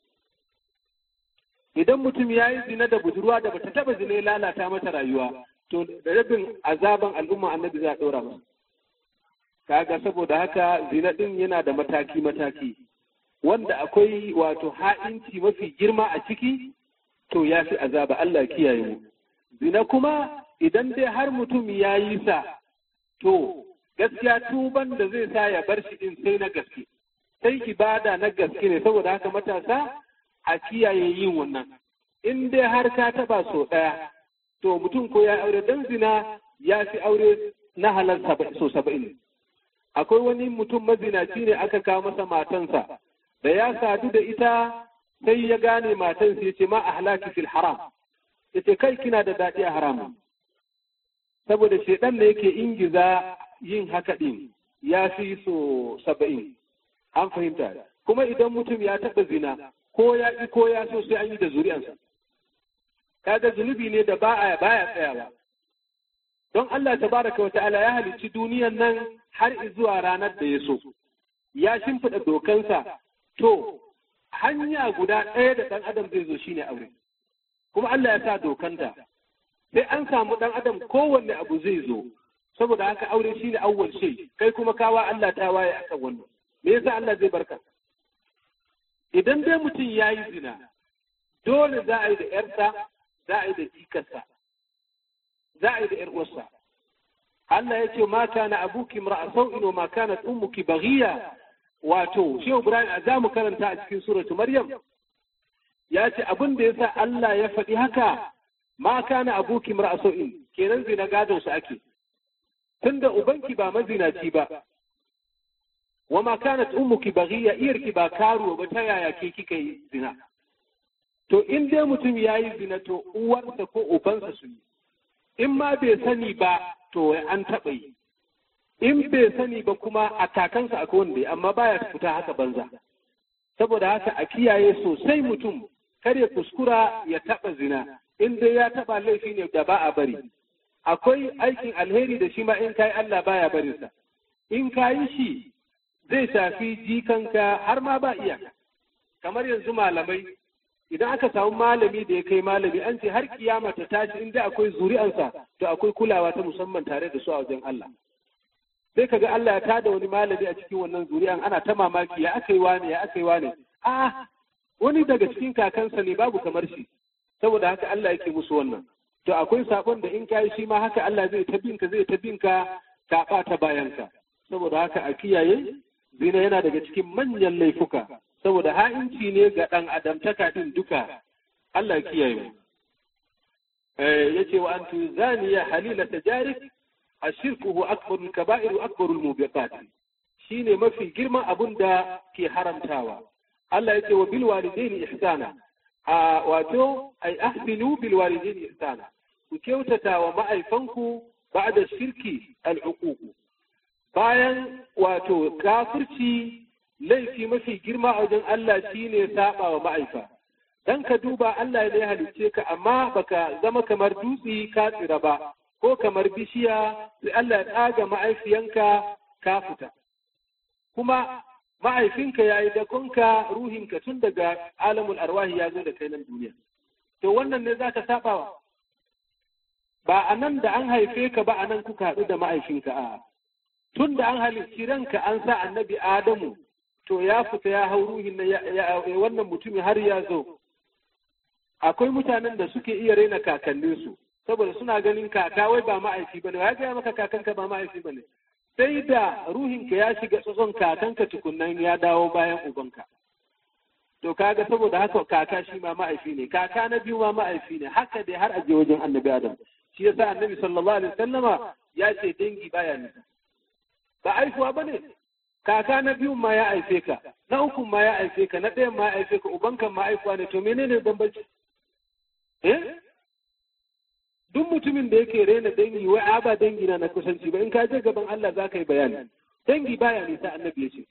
idan mutum ya yi zina da budurwa da bata taba zina ya lalata mata rayuwa to da rabin azaban al'umma annabi za a ɗora masa kaga saboda haka zina ɗin yana da mataki mataki wanda akwai wato ha'inci mafi girma a ciki to ya fi azaba Allah kiyaye mu zina kuma idan dai har mutum ya yi sa to gaskiya tuban da zai sa ya bar shi din sai na gaske sai ibada na gaske ne saboda haka matasa a kiyaye yin wannan in dai har ka taba so ɗaya to mutum ko ya aure dan zina ya fi aure na halal so saba'in akwai wani mutum mazinaci ne aka kawo masa matansa da ya sadu da ita sai ya gane matansa ya ce ma ahlaki fil haram ya ce kai kina da daɗi a haram saboda shaidan da yake ingiza yin haka ɗin ya fi so saba'in an fahimta kuma idan mutum ya taɓa zina ko ya ƙi ko ya so sai an yi da zuri'ansa kaga zunubi ne da baya baya tsayawa don Allah tabaraka wa ta'ala ya halicci duniyan nan har zuwa ranar da ya so ya shimfiɗa dokansa to hanya guda ɗaya da ɗan adam zai zo shine aure kuma Allah ya sa dokanta sai an samu ɗan adam kowanne abu zai zo saboda haka aure shine awwal shay kai kuma kawa Allah ta waye akan wannan me yasa Allah zai barka idan dai mutum ya yi zina dole za a yi da ‘yarsa za a yi da jikarsa za a yi da ‘yar uwarsa Allah ya ce ma kana abuki mar'a sau'in wa ma kanat ummuki baghiya wato Shehu Ibrahim a za mu karanta a cikin suratu Maryam ya ce abin da yasa Allah ya faɗi haka ma kana abuki mar'a sau'in kenan zina gadon su ake tunda ubanki ba mazinaci ba wa ma kanat ummuki baghiya iyarki ba karuwa ba ta yaya ke kika yi zina to in dai mutum ya yi zina to uwarsa ko ubansa su yi in ma bai sani ba to an taɓa yi in bai sani ba kuma a kakansa akwai wanda amma baya fita haka banza saboda haka a kiyaye sosai mutum kar ya kuskura ya taɓa zina in dai ya taɓa laifi ne da ba a bari akwai aikin alheri da shi ma in kai Allah baya barinsa in ka yi shi zai shafi jikanka har ma ba iyaka kamar yanzu malamai idan aka samu malami da ya kai malami an ce har kiyama ta tashi inda akwai zuri'ansa to akwai kulawa ta musamman tare da su a wajen Allah sai kaga Allah ya tada wani malami a cikin wannan zuri'an ana ta mamaki ya aka yi wane ya aka yi wane a wani daga cikin kakansa ne babu kamar shi saboda haka Allah yake musu wannan to akwai sakon da in kai shi ma haka Allah zai ta binka zai ta binka ka ɓata bayanka saboda haka a kiyaye zina yana daga cikin manyan laifuka saboda ha'inci ne ga ɗan adamtaka ɗin duka Allah kiyaye mu ya ce wa an tuzaniya halila tajarik a shirkuhu akbarul kaba'iru akbarul mubiqat shine mafi girman abun da ke haramtawa Allah ya ce wa bil walidaini ihsana a wato ai ahsinu bil walidaini ihsana ku kyautata wa ma'aifanku ba'da shirki al-uquq bayan wato kafirci laifi mafi girma a wajen Allah shine saba wa ma'aifa dan ka duba Allah ne ya halicce ka amma baka zama kamar dutse ka tsira ba ko kamar bishiya sai Allah ya tsaga ma'aifiyanka ka fita kuma ma'aifinka ya yi dakonka ruhinka tun daga alamul arwahi ya zo da kai nan duniya to wannan ne zaka sabawa ba a nan da an haife ka ba a nan kuka haɗu da ma'aifinka a tun da an halicci ranka an sa annabi adamu to ya fita ya hau ruhin na wannan mutumin har ya zo akwai mutanen da suke iya raina kakanninsu saboda suna ganin kaka wai ba ma'aifi bane ya gaya maka kakanka ba ma'aifi bane sai da ruhinka ya shiga tsotson kakanka tukunnan ya dawo bayan ubanka to kaga saboda haka kaka shi ma ma'aifi ne kaka na biyu ma ma'aifi ne haka dai har aje wajen annabi adam shi yasa annabi sallallahu alaihi wasallama ya ce dangi baya nisa ba aifuwa bane kaka na biyun ma ya aife ka na ukun ma ya aife ka na ɗayan ma ya aife ka ubankan ma aifuwa ne to menene bambanci eh duk mutumin da yake rena dangi wai a ba dangi na na kusanci ba in ka je gaban Allah za ka yi bayani dangi baya nisa annabi ya ce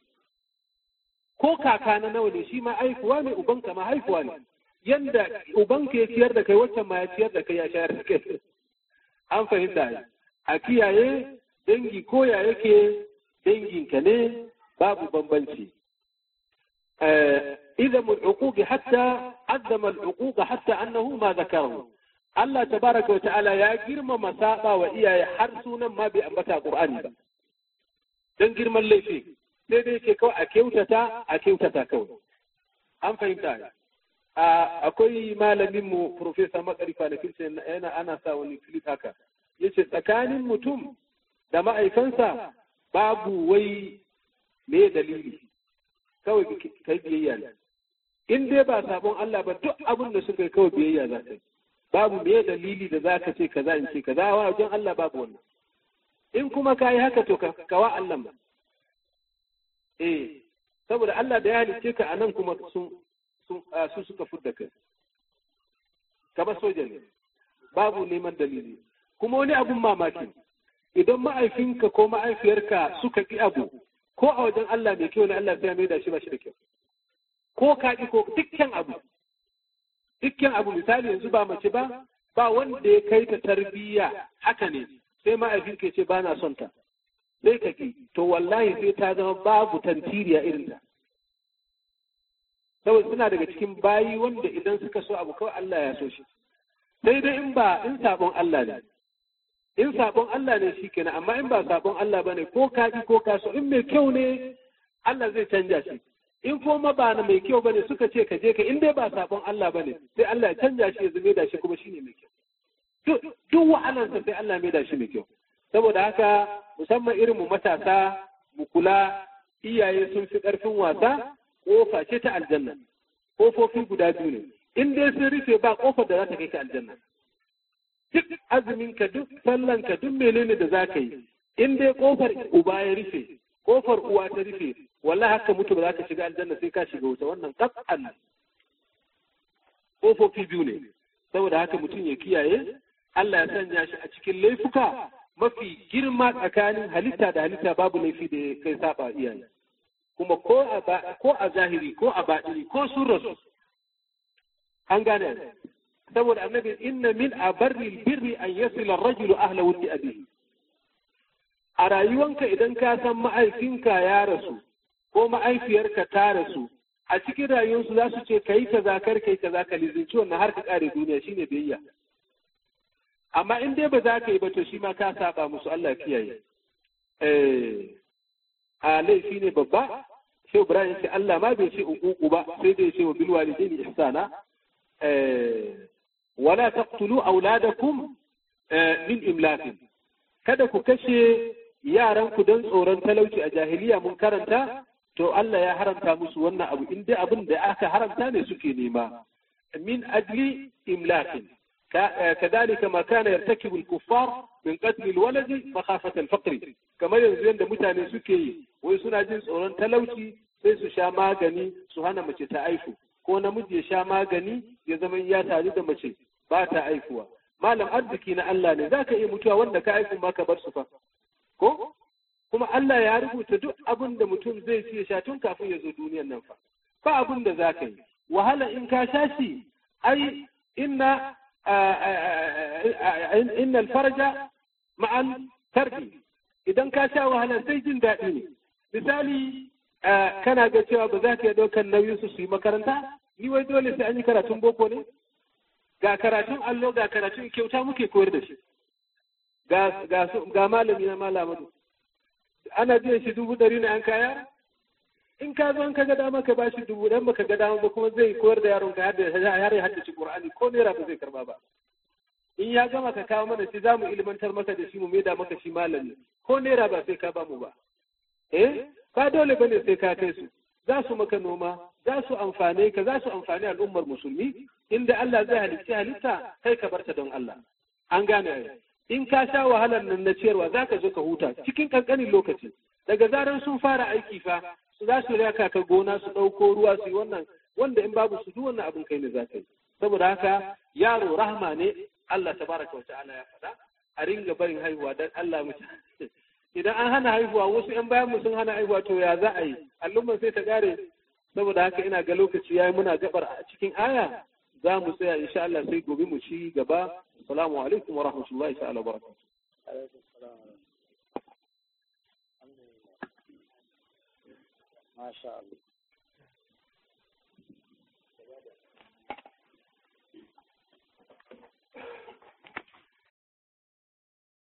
ko kaka na nawa ne shi ma haifuwa ne ubanka ma haifuwa ne yanda ubanka ya ciyar da kai waccan ma ya ciyar da kai ya shayar da kai an fahimta a kiyaye dangi ko ya yake danginka ne babu bambanci إذا العقوق حتى عدم العقوق حتى أنه ما ذكره Allah tabaraka wa ta'ala ya girmama saba wa iyaye har sunan ma bai ambata Qur'ani ba dan girman laifi sai dai yake kawai a kyautata a kyautata kawai an fahimta akwai malamin mu professor Makarifa na kirce yana ana sa wani clip haka yace tsakanin mutum da ma'aikansa babu wai me dalili kawai kai biyayya ne in dai ba sabon Allah ba duk abin da suka yi kawai biyayya za ta yi babu me dalili da za ka ce kaza in ce kaza wa wajen Allah babu wannan in kuma ka yi haka to kawa Allah ba eh saboda Allah da ya halicce ka a nan kuma sun su suka fudda kai kamar soja ne babu neman dalili kuma wani abun mamaki idan ma'aifinka ko ma'aifiyarka suka ƙi abu ko a wajen Allah mai kyau ne Allah sai ya mai da shi ba shi da kyau ko ka ƙi ko dukkan abu dukkan abu misali yanzu ba mace ba ba wanda ya kai ta tarbiyya haka ne sai ma'aifin ke ce ba na son ta sai ka ki to wallahi sai ta zama babu tantiriya irin ta saboda suna daga cikin bayi wanda idan suka so abu kawai Allah ya so shi sai dai in ba in sabon Allah ne in sabon Allah ne shi kenan amma in ba sabon Allah bane ko ka ki ko ka so in mai kyau ne Allah zai canja shi in kuma ba na mai kyau bane suka ce ka je ka in dai ba sabon Allah bane sai Allah ya canja shi ya zume da shi kuma shine mai kyau duk wa'alansa sai Allah mai da shi mai kyau saboda haka musamman irin mu matasa mu kula iyaye sun fi karfin wasa kofa ce ta aljanna kofofi guda biyu ne in dai sun rufe ba kofar da za ta kai ka aljanna duk azumin ka duk sallan ka duk menene da za ka yi in dai kofar uba ya rufe kofar uwa ta rufe wallahi haka mutu ba za ka shiga aljanna sai ka shiga wuta wannan qat'an kofofi biyu ne saboda haka mutum ya kiyaye Allah ya sanya shi a cikin laifuka mafi girma tsakanin halitta da halitta babu laifi da ya kai saba iyaye kuma ko a ko a zahiri ko a baɗini ko sun rasu an gane saboda annabi inna min abarri birri an yasila rajulu ahla wudi abihi a rayuwanka idan ka san ma'aifinka ya rasu ko ma'aifiyarka ta rasu a cikin rayuwarsu za su ce kai kaza kar kai kaza ka lizinci wannan har ka kare duniya shine biyayya amma in dai ba za ka yi ba to shi ma ka saba musu Allah kiyaye eh a laifi ne babba sai Ibrahim ce Allah ma bai ce uku ba sai dai ce wa bil walidaini ihsana eh wala taqtulu auladakum min imlakin kada ku kashe yaran ku don tsoron talauci a jahiliya mun karanta to Allah ya haramta musu wannan abu in dai abin da aka haramta ne suke nema min ajli imlakin كذلك ما كان يرتكب الكفار من قتل الولد مخافة الفقر كما ينزل da mutane suke yi wai suna jin tsoron talauci sai su sha magani su hana mace ta aifu ko namiji ya sha magani ya zama ya tare da mace ba ta aifuwa malam arziki na Allah ne zaka iya mutuwa wanda ka aifu ma ka bar su fa ko kuma Allah ya rubuta duk abin da mutum zai ci ya sha tun kafin ya zo duniyar nan fa ba abin da zaka yi wahala in ka sha shi ai inna inna alfarja ma'al tarbi idan ka sha wahala sai jin daɗi ne misali kana ga cewa ba za ka iya ɗaukar nauyin su su yi makaranta ni wai dole sai an yi karatun boko ne ga karatun allo ga karatun kyauta muke koyar da shi ga malami na malamadu ana biyan shi dubu ɗari na an kaya in ka zo ka ga dama ka bashi dubu dan baka ga dama ba kuma zai koyar da yaron ka har ya haddace Qur'ani ko naira ba zai karba ba in ya gama ka kawo mana shi za mu ilmantar maka da shi mu maida maka shi malami ko naira ba sai ka ba mu ba eh ba dole bane sai ka kai su za su maka noma za su amfane ka za su amfani al'ummar musulmi inda Allah zai halicci halitta kai ka barta don Allah an gane in ka sha wahalar nan na ciyarwa za ka zo ka huta cikin kankanin lokaci daga zaran sun fara aiki fa su za su raka ka gona su ɗauko ruwa su yi wannan wanda in babu su duk wannan abin kai ne za ka yi saboda haka yaro rahma ne Allah tabaraka wa ta'ala ya faɗa a ringa barin haihuwa dan Allah mu idan an hana haihuwa wasu ƴan bayan mu sun hana haihuwa to ya za a yi al'umman sai ta kare saboda haka ina ga lokaci yayi muna gabar a cikin aya za mu tsaya insha Allah sai gobe mu ci gaba assalamu alaikum wa rahmatullahi ta'ala wa barakatuh ما شاء الله